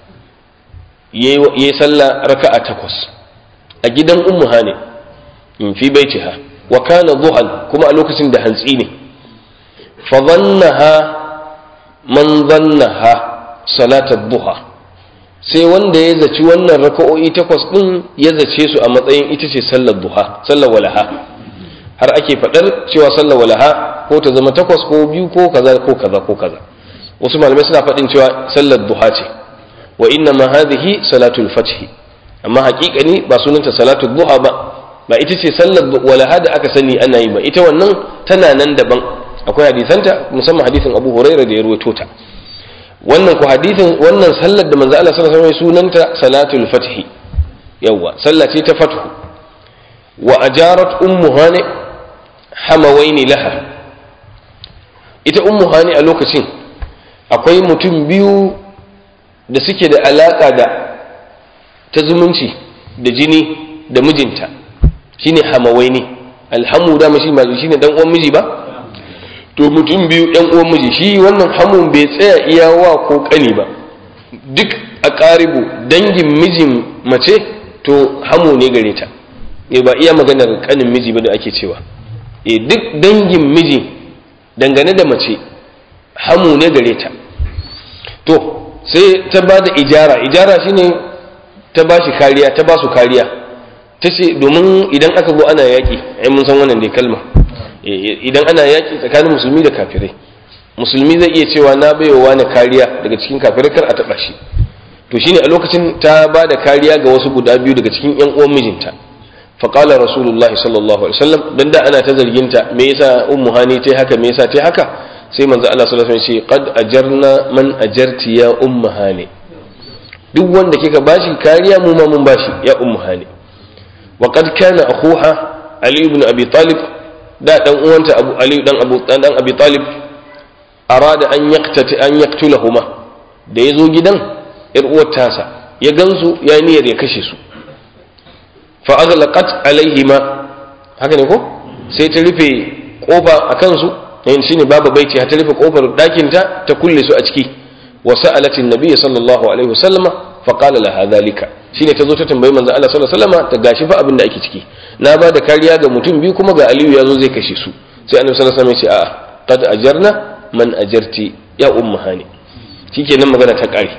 yayi salla raka'a takwas a gidan ummu hani in fi baitiha wa kana duhan kuma a lokacin da hantsi ne fa dhannaha man dhannaha salatat duha sai wanda ya zaci wannan raka'o'i takwas din ya zace su a matsayin ita ce sallar duha sallar walaha har ake faɗar cewa sallar walaha ko ta zama takwas ko biyu ko kaza ko kaza ko kaza wasu malamai suna faɗin cewa sallar duha ce wa inna ma hadhihi salatul fath amma haƙiƙani ba sunanta salatul duha ba ba ita ce sallar walaha da aka sani ana yi ba ita wannan tana nan daban akwai hadisanta musamman hadisin Abu Hurairah da ya ruwaito ta wannan ku hadisin wannan sallar da manzo Allah sallallahu alaihi wasallam sunanta salatul fath yawa sallah ce ta fathu wa ajarat ummu hani hamawaini laha ita ummu hani a lokacin akwai mutum biyu da suke da alaka da ta zumunci da jini da mijinta shine hamawaini alhamu da mashi shine dan uwan miji ba to mutum biyu yan uwan miji shi wannan hamun bai tsaya iya wa ko kani ba duk a ƙaribu dangin mijin mace to hamu ne gare ta e ba iya maganar kanin miji ba da ake cewa e duk dangin miji dangane da mace hamu ne gare ta to sai ta ba da ijara ijara shine ta ba shi kariya ta ba su kariya ta ce domin idan aka zo ana yaƙi ai mun san wannan dai kalma idan ana yaki tsakanin musulmi da kafirai musulmi zai iya cewa na baiwa wani kariya daga cikin kafirai kar a taba shi to shine a lokacin ta ba da kariya ga wasu guda biyu daga cikin yan uwan mijinta faƙala rasulullah sallallahu alaihi wasallam dan da ana ta zarginta me yasa ummu hani tai haka me yasa tai haka sai manzo Allah sallallahu alaihi wasallam ce qad ajarna man ajarti ya ummu hani duk wanda kika bashi kariya mu ma mun bashi ya ummu hani wa qad kana akhuha ali ibn abi talib da dan uwanta abu ali dan abu dan abi talib arada an yaqtati an yaqtulahuma da yazo gidan yar uwar tasa ya gansu ya niyyar ya kashe su fa aghlaqat alaihima haka ne ko sai ta rufe kofa a kansu yin shine babu baiti ta rufe kofar dakin ta ta kulle su a ciki wa sa'alat an-nabiy sallallahu alaihi wasallama fa qala laha dhalika shine ta zo ta tambayi manzo Allah sallallahu alaihi wasallama ta gashi fa abin da ake ciki na ba da kariya ga mutum biyu kuma ga Aliyu ya zo zai kashe su sai annabi sallallahu alaihi wasallam ya ce a'a qad ajarna man ajarti ya ummu hani shikenan magana ta kare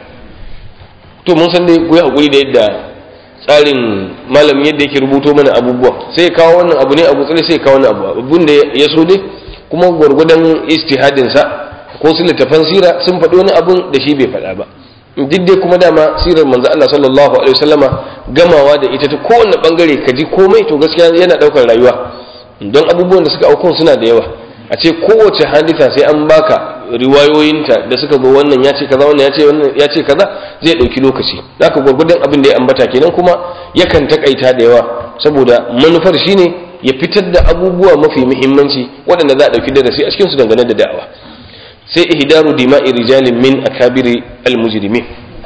to mun san dai ku yi hakuri da yadda tsarin malamin yadda yake rubuto mana abubuwa sai ya kawo wannan abu ne abu tsare sai ya kawo wannan abu abun da ya so dai kuma gwargwadon istihadin sa ko su littafan sira sun faɗi wani abun da shi bai faɗa ba duk dai kuma dama sirar manzo Allah sallallahu alaihi wasallama gamawa da ita ta kowanne bangare ka ji komai to gaskiya yana daukar rayuwa don abubuwan da suka aukun suna da yawa a ce kowace hadisa sai an baka riwayoyinta da suka zo wannan ya ce kaza wannan ya ce wannan ya ce kaza zai dauki lokaci zaka gurgurdan abin da ya ambata kenan kuma yakan takaita da yawa saboda manufar shine ya fitar da abubuwa mafi muhimmanci waɗanda za a dauki darasi a cikin su dangane da da'awa sai ihdaru dima'i rijalin min akabiri almujrimin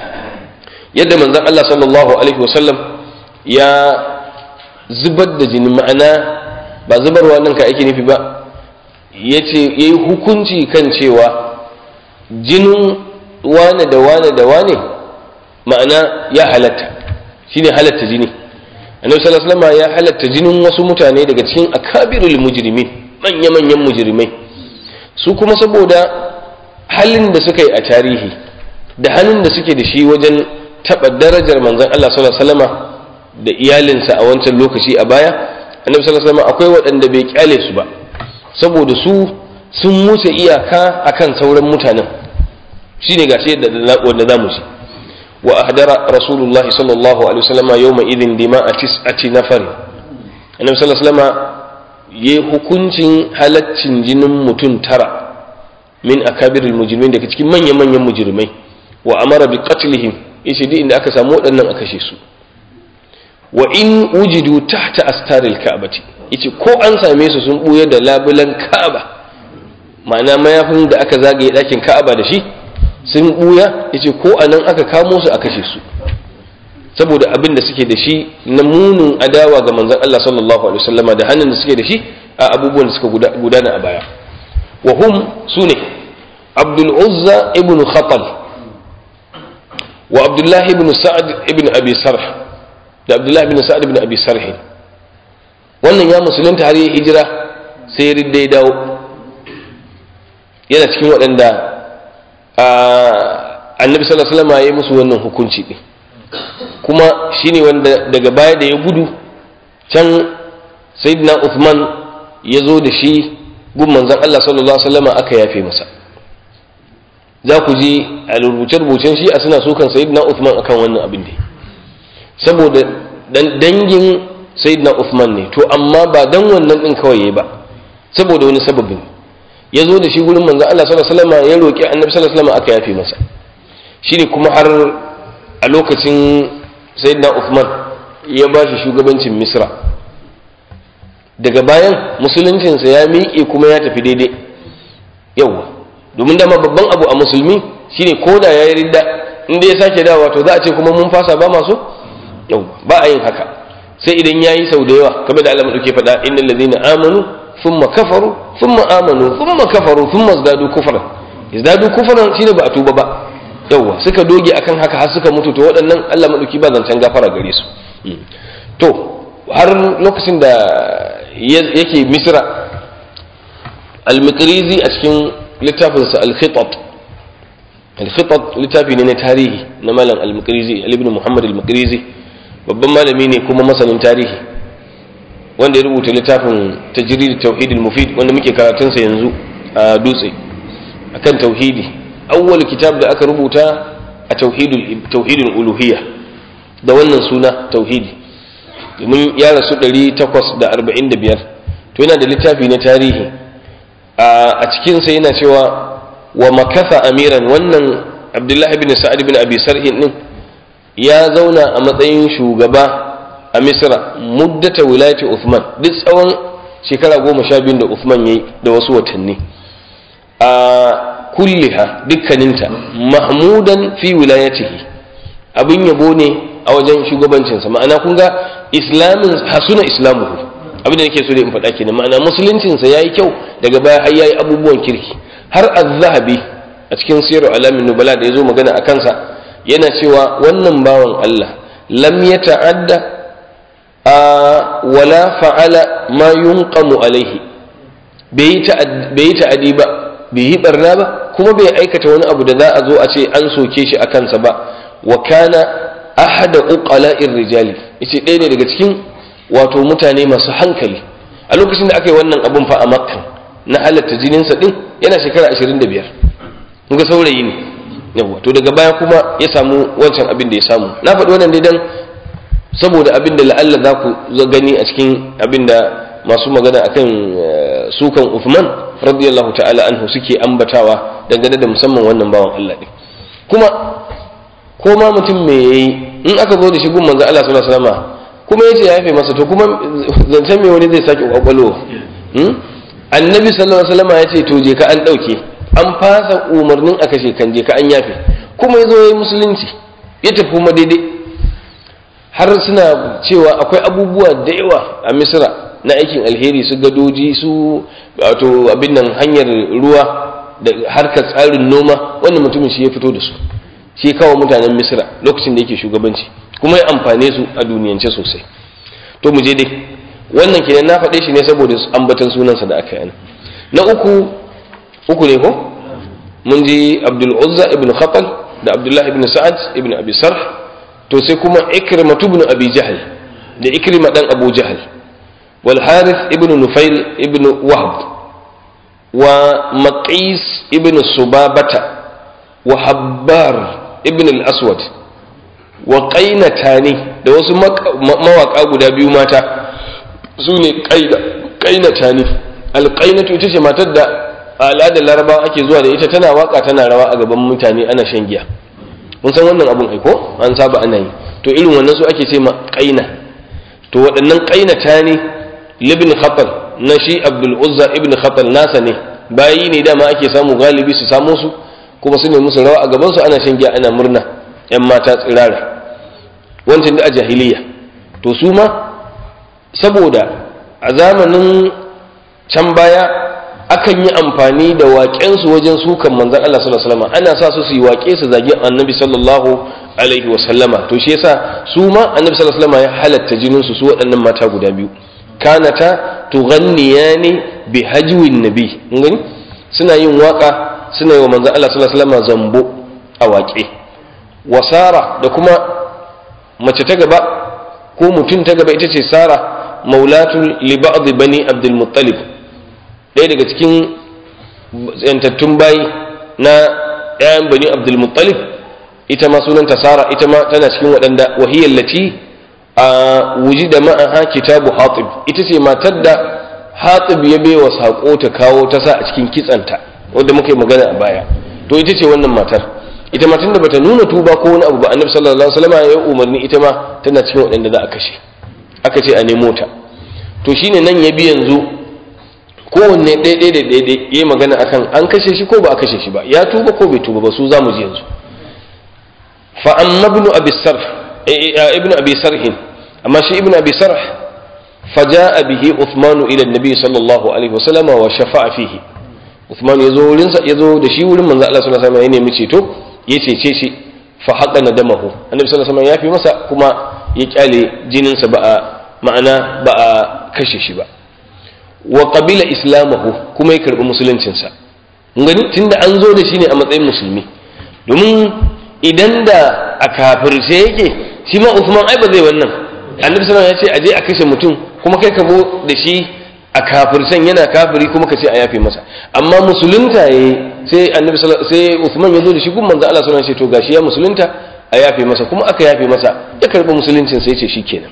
yadda manzon Allah sallallahu alaihi wasallam ya zubar da jini ma'ana ba zubarwa nan ka ake nufi ba yace yayi hukunci kan cewa jinin wane da wane da wane ma'ana ya halatta shine halatta jini annabi sallallahu alaihi wasallam ya halatta jinin wasu mutane daga cikin akabirul mujrimin manya-manyan mujrimai su kuma saboda halin da suka yi a tarihi da hannun da suke da shi wajen taɓa darajar manzon Allah sallallahu alaihi wasallama da iyalinsa a wancan lokaci a baya annabi sallallahu alaihi wasallama akwai waɗanda bai kyale su ba saboda su sun wuce iyaka akan sauran mutanen shine gashi da wanda zamu ci wa ahdara rasulullah sallallahu alaihi wasallama yawma idin dima'a tis'ati nafar annabi sallallahu alaihi wasallama yayi hukuncin halaccin jinin mutum tara min akabiril mujrimin daga cikin manyan manyan mujrimai wa amara bi qatlihim yace duk inda aka samu waɗannan a kashe su wa in wujidu tahta astaril ka'bati yace ko an same su sun buya da labulan ka'aba ma'ana mayafin da aka zagaye ɗakin ka'aba da shi sun buya yace ko anan aka kamo su a kashe su saboda abin da suke da shi na munin adawa ga manzon Allah sallallahu alaihi wasallama da hannun da suke da shi a abubuwan da suka gudana a baya وهم سنة عبد العزى ابن خطل وعبد الله بن سعد ابن أبي سرح da Abdullahi bin Sa'ad bin Abi Sarh wannan ya musulunta har yi hijira sai ya ridda ya dawo yana cikin waɗanda annabi sallallahu alaihi wasallam ya yi musu wannan hukunci din kuma shine wanda daga baya da ya gudu can sayyidina Uthman ya zo da shi gun manzon Allah sallallahu alaihi wasallam aka yafe masa za ku ji a rubuce-rubucen shi a suna sukan sayyidina Uthman akan wannan abin da saboda dan dangin sayyidina Uthman ne to amma ba dan wannan din kawai yayi ba saboda wani sababin ya zo da shi gurin manzon Allah sallallahu alaihi wasallam ya roki annabi sallallahu alaihi wasallam aka yafe masa shine kuma har a lokacin sayyidina Uthman ya ba shi shugabancin Misra daga bayan musuluncinsa ya miƙe kuma ya tafi daidai yauwa domin dama babban abu a musulmi shine ko da ya yi ridda inda ya sake dawa to za a ce kuma mun fasa ba masu yauwa ba a yin haka sai idan ya yi sau da yawa kamar da Allah maɗauke faɗa innal ladina amanu thumma kafaru thumma amanu thumma kafaru thumma zdadu kufran zdadu kufran shine ba a tuba ba yauwa suka doge akan haka har suka mutu to waɗannan Allah maɗauki ba zancen gafara gare su to har lokacin da yake misra al-mikrizi a cikin littafinsa al-khitat al-khitat littafi ne na tarihi na malam al-mikrizi ibn muhammad al-mikrizi babban malami ne kuma masanin tarihi wanda ya rubuta littafin tajrid tauhid mufid wanda muke karatun sa yanzu a dutse akan tauhidi awwal kitab da aka rubuta a tauhidul tauhidul uluhiyya da wannan suna tauhidi domin ya rasu 845 to yana da littafi na tarihi a cikin sa yana cewa wa makatha amiran wannan abdullahi bin sa'ad bin abi sarhin din ya zauna a matsayin shugaba a misra muddata wilayati uthman duk tsawon shekara goma sha biyu da uthman ya yi da wasu watanni a kulliha dukkaninta mahmudan fi wilayatihi abin yabo ne a wajen shugabancinsa ma'ana kun ga islamin hasuna islamuhu abin da nake so da in faɗa kenan ma'ana musuluncinsa ya yi kyau daga baya har ya yi abubuwan kirki har az-zahabi a cikin sirar alamin nubala da ya zo magana a kansa yana cewa wannan bawan Allah lam ya ta'adda a wala fa'ala ma yunqamu alaihi bai yi ta'adi ba bai yi barna ba kuma bai aikata wani abu da za a zo a ce an soke shi a kansa ba wa kana ahada uqala'ir rijali yace ɗaya ne daga cikin wato mutane masu hankali a lokacin da aka yi wannan abun fa a makka na halatta jininsa din yana shekara 25 kun ga saurayi ne yawa to daga baya kuma ya samu wancan abin da ya samu na faɗi wannan dai dan saboda abin da la'alla za ku gani a cikin abin da masu magana akan sukan Uthman radiyallahu ta'ala anhu suke ambatawa dangane da musamman wannan bawan Allah din kuma ko ma mutum me yayi in aka zo da shi gun manzo Allah sallallahu alaihi wasallam kuma yace ya yafe masa to kuma zancen me wani zai sake kwakwalo annabi sallallahu alaihi wasallam yace to je ka an dauke an fasa umarnin a kashe kan je ka an yafe kuma ya zo ya yi musulunci ya tafi kuma daidai har suna cewa akwai abubuwa da yawa a misira na aikin alheri su gadoji su wato abin nan hanyar ruwa da harkar tsarin noma wannan mutumin shi ya fito da su shi ya kawo mutanen misira lokacin da yake shugabanci kuma ya amfane su a duniyance sosai to mu je dai wannan kenan na faɗe shi ne saboda ambatan sunansa da aka yi na uku uku ne ko mun ji abdul uzza ibn khatal da abdullah ibn sa'ad ibn abi sarh to sai kuma ikrima ibn abi jahl da ikrima dan abu jahl wal harith ibn nufail ibn wahb wa maqis ibn subabata wa habbar ibn al-aswad wa qainatani da wasu mawaka guda biyu mata su ne qainatani al-qainatu ita ce matar da a al'adar larabawa ake zuwa da ita tana waka tana rawa a gaban mutane ana shan giya mun san wannan abun aiko an saba ana yi to irin wannan su ake ce ma qaina to waɗannan qainata ne libn khatal na shi abdul uzza ibn khatal nasa ne bayi ne dama ake samu galibi su samo su kuma su ne musu rawa a gaban su ana shan giya ana murna yan mata tsirara wancan da a jahiliya to su ma saboda a zamanin can baya akan yi amfani da waƙensu wajen sukan manzan Allah sallallahu alaihi wasallam ana sa su su yi waƙe su zagi annabi sallallahu alaihi wasallama to shi yasa su ma annabi sallallahu alaihi wasallama ya halatta jinin su su waɗannan mata guda biyu kanata tughanniyani bi hajwin nabi gani suna yin waka suna yi wa manzan Allah sallallahu alaihi wasallama zambo a waƙe wasara da kuma mace ta gaba ko mutum ta gaba ita ce sara maulatul li ba'd bani abdul muttalib ɗaya daga cikin yantattun bayi na ‘ya'yan bani abdulmuttalib ita ma sunanta sara ita ma tana cikin waɗanda wahiyar lati a wuji da ma'aha kitabu hatib ita ce matar da hatib ya baiwa saƙo ta kawo ta sa a cikin kitsanta wadda muka yi magana a baya to ita ce wannan matar ita ma tunda bata nuna tuba ko wani abu ba annabi sallallahu alaihi wasallam ya umarni ita ma tana cikin waɗanda za a kashe aka ce a nemo ta to shine nan ya bi yanzu kowanne ɗaiɗai da ɗaiɗai ya yi magana akan an kashe shi ko ba a kashe shi ba ya tuba ko bai tuba ba su za mu ji yanzu fa amma ibnu abi sarh ibnu abi sarhin amma shi ibnu abi sarh fa jaa bihi uthman ila annabi sallallahu alaihi wasallam wa shafa'a fihi uthman yazo wurin sa yazo da shi wurin manzo Allah sallallahu alaihi wasallam ya nemi ceto ya cece shi fa haqa nadamahu annabi sallallahu alaihi wasallam ya fi masa kuma ya kyale jinin sa ba a ma'ana ba a kashe shi ba wa qabila islamahu kuma ya karbi musuluncinsa gani tunda an zo da shi ne a matsayin musulmi domin idan da a kafirce yake shi ma Usman ai ba zai wannan annabi sallallahu ya ce a je a kashe mutum kuma kai ka bo da shi a kafirsan yana kafiri kuma ka ce a yafe masa amma musulunta yayi sai annabi sai Uthman ya zo da shi gun manzo Allah sallallahu alaihi wasallam to gashi ya musulunta a yafe masa kuma aka yafe masa ya karbi musuluncin sai ce shikenan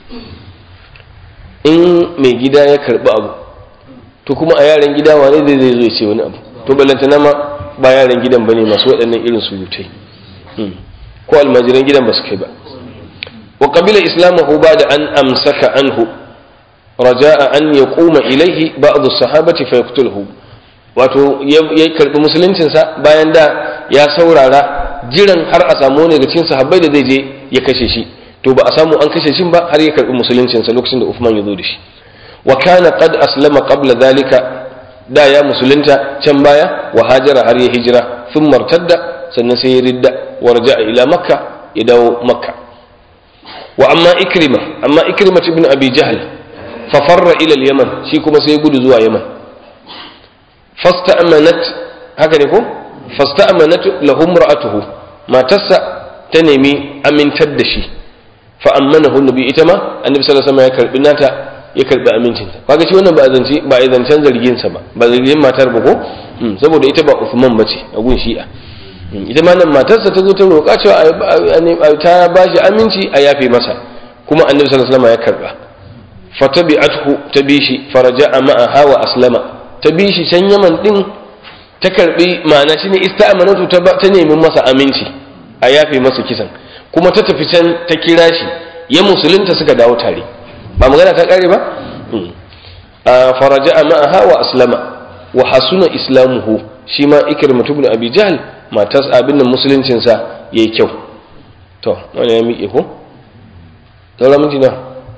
in mai gida ya karbi abu to kuma a yaran gida wane zai zai zo ya ce wani abu to ballantana ma ba yaran gidan bane masu waɗannan irin surutai ko almajiran gidan ba su kai ba wa qabila islamahu ba'da an amsaka anhu raja'a an yaquma ilayhi ba'd as-sahabati fa yaqtuluhu wato ya karbi musuluncin sa bayan da ya saurara jiran har a samu ne daga cikin sahabbai da zai je ya kashe shi to ba a samu an kashe shi ba har ya karbi musuluncin sa lokacin da Uthman ya zo da shi wa kana qad aslama qabla dhalika da ya musulunta can baya wa hajara har ya hijira sun martadda sannan sai ya ridda wa raja'a ila makka ya dawo makka wa amma ikrima amma ikrima ibn abi jahl fa farra ila al-yaman shi kuma sai ya gudu zuwa yaman fasta'manat haka ne ko fasta'manat lahu imra'atuhu matarsa ta nemi amintar da shi fa ammanahu nabi ita ma annabi sallallahu alaihi wasallam ya karbi nata ya karbi amincinta kaga shi wannan ba zance ba a zancen zargin sa ba ba zargin matar ba ko saboda ita ba Uthman bace a gun Shi'a ita ma nan matarsa ta zo ta roƙa cewa ta ba shi aminci a yafe masa kuma annabi sallallahu alaihi wasallam ya karba fatabi'athu ta bi shi faraja'a ma'aha wa aslama ta bi shi can Yaman din ta karbi ma'ana shine ista'manatu ta ta nemi masa aminci a yafe masa kisan kuma ta tafi can ta kira shi ya musulunta suka dawo tare ba magana ta kare ba faraja a ma'aha wa aslama wa hasuna islamuhu shi ma ikirmatu ibn abi jahl matas abin nan musuluncinsa yayi kyau to wani ya miƙe ko daura minti na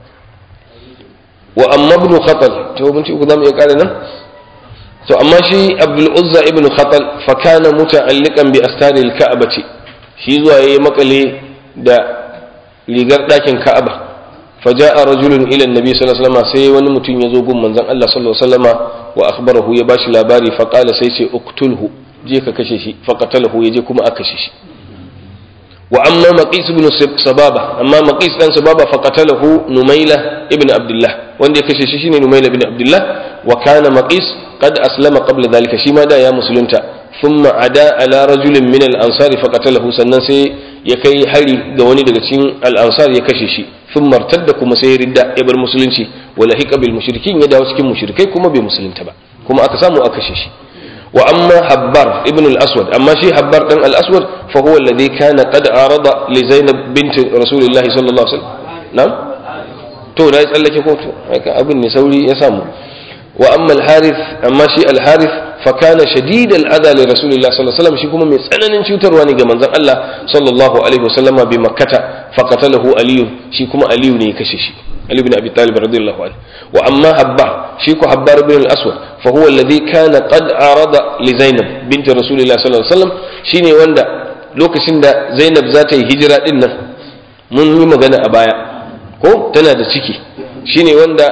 wa amma ibn khatal to minti uku zamu iya kare nan to amma shi abdul uzza ibn khatal fa kana muta'alliqan bi astaril ka'bati shi zuwa yayi makale da rigar ɗakin ka'aba فجاء رجل الى النبي صلى الله عليه وسلم sai wani mutum ya zo gun manzon Allah sallallahu alaihi wasallam wa akhbarahu ya bashi labari fa qala sai ce uqtulhu je ka kashe shi fa qatalahu yaje kuma aka kashe shi wa amma maqis ibn sababa amma maqis dan sababa fa qatalahu numaila ibn abdullah wanda ya kashe shi shine numaila ibn abdullah wa kana maqis qad aslama qabla dhalika shi ma da ya musulunta thumma ada ala rajulin min al-ansari fa qatalahu sannan sai ya kai hari ga wani daga cikin al-ansar ya kashe shi sun martadda kuma sai ya ridda ya bar musulunci wala hiqa bil mushrikin ya dawo cikin mushrikai kuma bai musulunta ba kuma aka samu aka kashe shi wa amma habbar ibn al-aswad amma shi habbar dan al-aswad fa huwa alladhi kana qad arada li zainab bint rasulillahi sallallahu alaihi wasallam na'am to na tsallake ko to haka abin ne sauri ya samu wa amma al-harith amma shi al-harith fa kana shadid al-adha li rasulillahi sallallahu alaihi wasallam shi kuma mai tsananin cutarwa ne ga manzon Allah sallallahu alaihi wasallam bi makkata fa qatalahu aliyu shi kuma aliyu ne ya kashe shi ali ibn abi talib radiyallahu anhu wa amma habbar shi ko habbar ibn al-aswad fa huwa alladhi kana qad arada li zainab bint rasulillahi sallallahu alaihi wasallam shine wanda lokacin da zainab za ta yi hijira din nan mun yi magana a baya ko tana da ciki shine wanda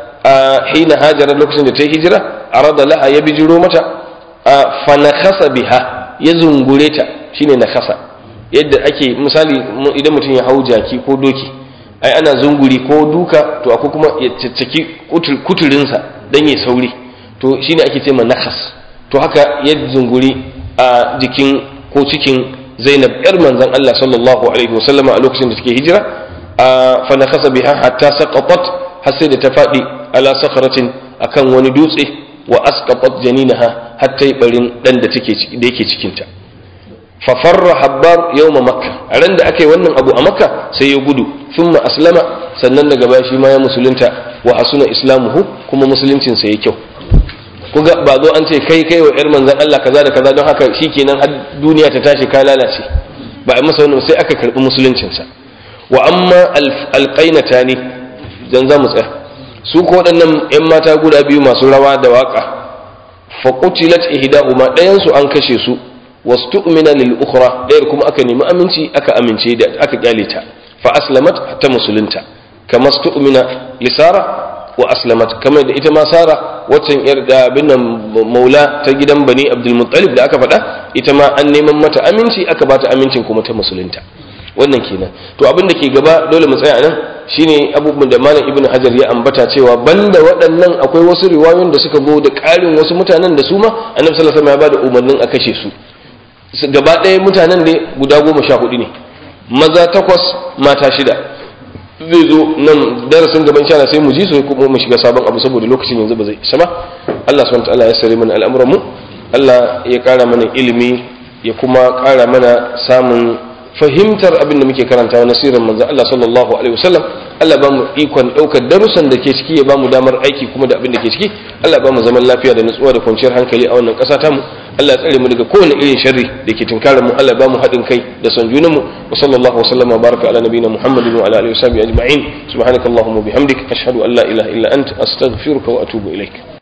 a hina hajara lokacin da ta yi hijira arada laha ya bijiro mata fa nakhasa biha ya zungure ta shine nakhasa yadda ake misali idan mutum ya hau jaki ko doki ai ana zunguri ko duka to akwai kuma ya caccaki kuturinsa dan ya sauri to shine ake ce nakhas to haka ya zunguri a jikin ko cikin Zainab yar manzon Allah sallallahu alaihi wasallama a lokacin da take hijira fa nakhasa biha hatta saqatat har sai da ta faɗi ala sakharatin akan wani dutse wa asqatat janinaha hatta barin dan da take da yake cikin ta fa farra habbar yawma makka a ran da aka yi wannan abu a makka sai ya gudu thumma aslama sannan daga baya shi ma ya musulunta wa hasuna islamuhu kuma musuluncin sa ya kyau kuga ba zo an ce kai kai wa yar manzon Allah kaza da kaza don haka shikenan har duniya ta tashi ka lalace ba a masa wannan sai aka karbi musuluncin sa wa amma alqainatani dan za mu tsaya su ko waɗannan 'yan mata guda biyu masu rawa da waƙa fa qutilat ihdahuma ɗayan su an kashe su wastu'mina lil ukhra ɗayar kuma aka nemi aminci aka amince da aka kyale ta fa aslamat ta musulunta kama stu'mina li sara wa aslamat kamar da ita ma sara waccan yar da bin maula ta gidan bani abdul muttalib da aka faɗa ita ma an neman mata aminci aka bata amincin kuma ta musulunta wannan kenan to abin da ke gaba dole mu tsaya nan shine abubuwan da malam ibnu hajar ya ambata cewa banda waɗannan akwai wasu riwayoyin da suka zo da ƙarin wasu mutanen da su ma annabi sallallahu alaihi wasallam ya bada umarnin a kashe su gaba ɗaya mutanen da guda goma sha hudu ne maza takwas mata shida zai zo nan darasin gaban sha sai mu ji su kuma mu shiga sabon abu saboda lokacin yanzu ba zai isa ba Allah subhanahu wataala ya sare mana al'amuran mu Allah ya ƙara mana ilimi ya kuma ƙara mana samun fahimtar abin da muke karantawa na sirrin manzo Allah sallallahu alaihi wasallam Allah ba mu ikon daukar darussan da ke ciki ya ba mu damar aiki kuma da abin da ke ciki Allah ba mu zaman lafiya da nutsuwa da kwanciyar hankali a wannan ƙasa ta mu Allah ya tsare mu daga kowane irin sharri da ke tunkarar mu Allah ba mu haɗin kai da son junan mu wa sallallahu wasallam wa baraka ala nabiyina Muhammadin wa ala alihi wa sahbihi ajma'in subhanakallahumma bihamdik ashhadu an la ilaha illa anta astaghfiruka wa atubu ilaik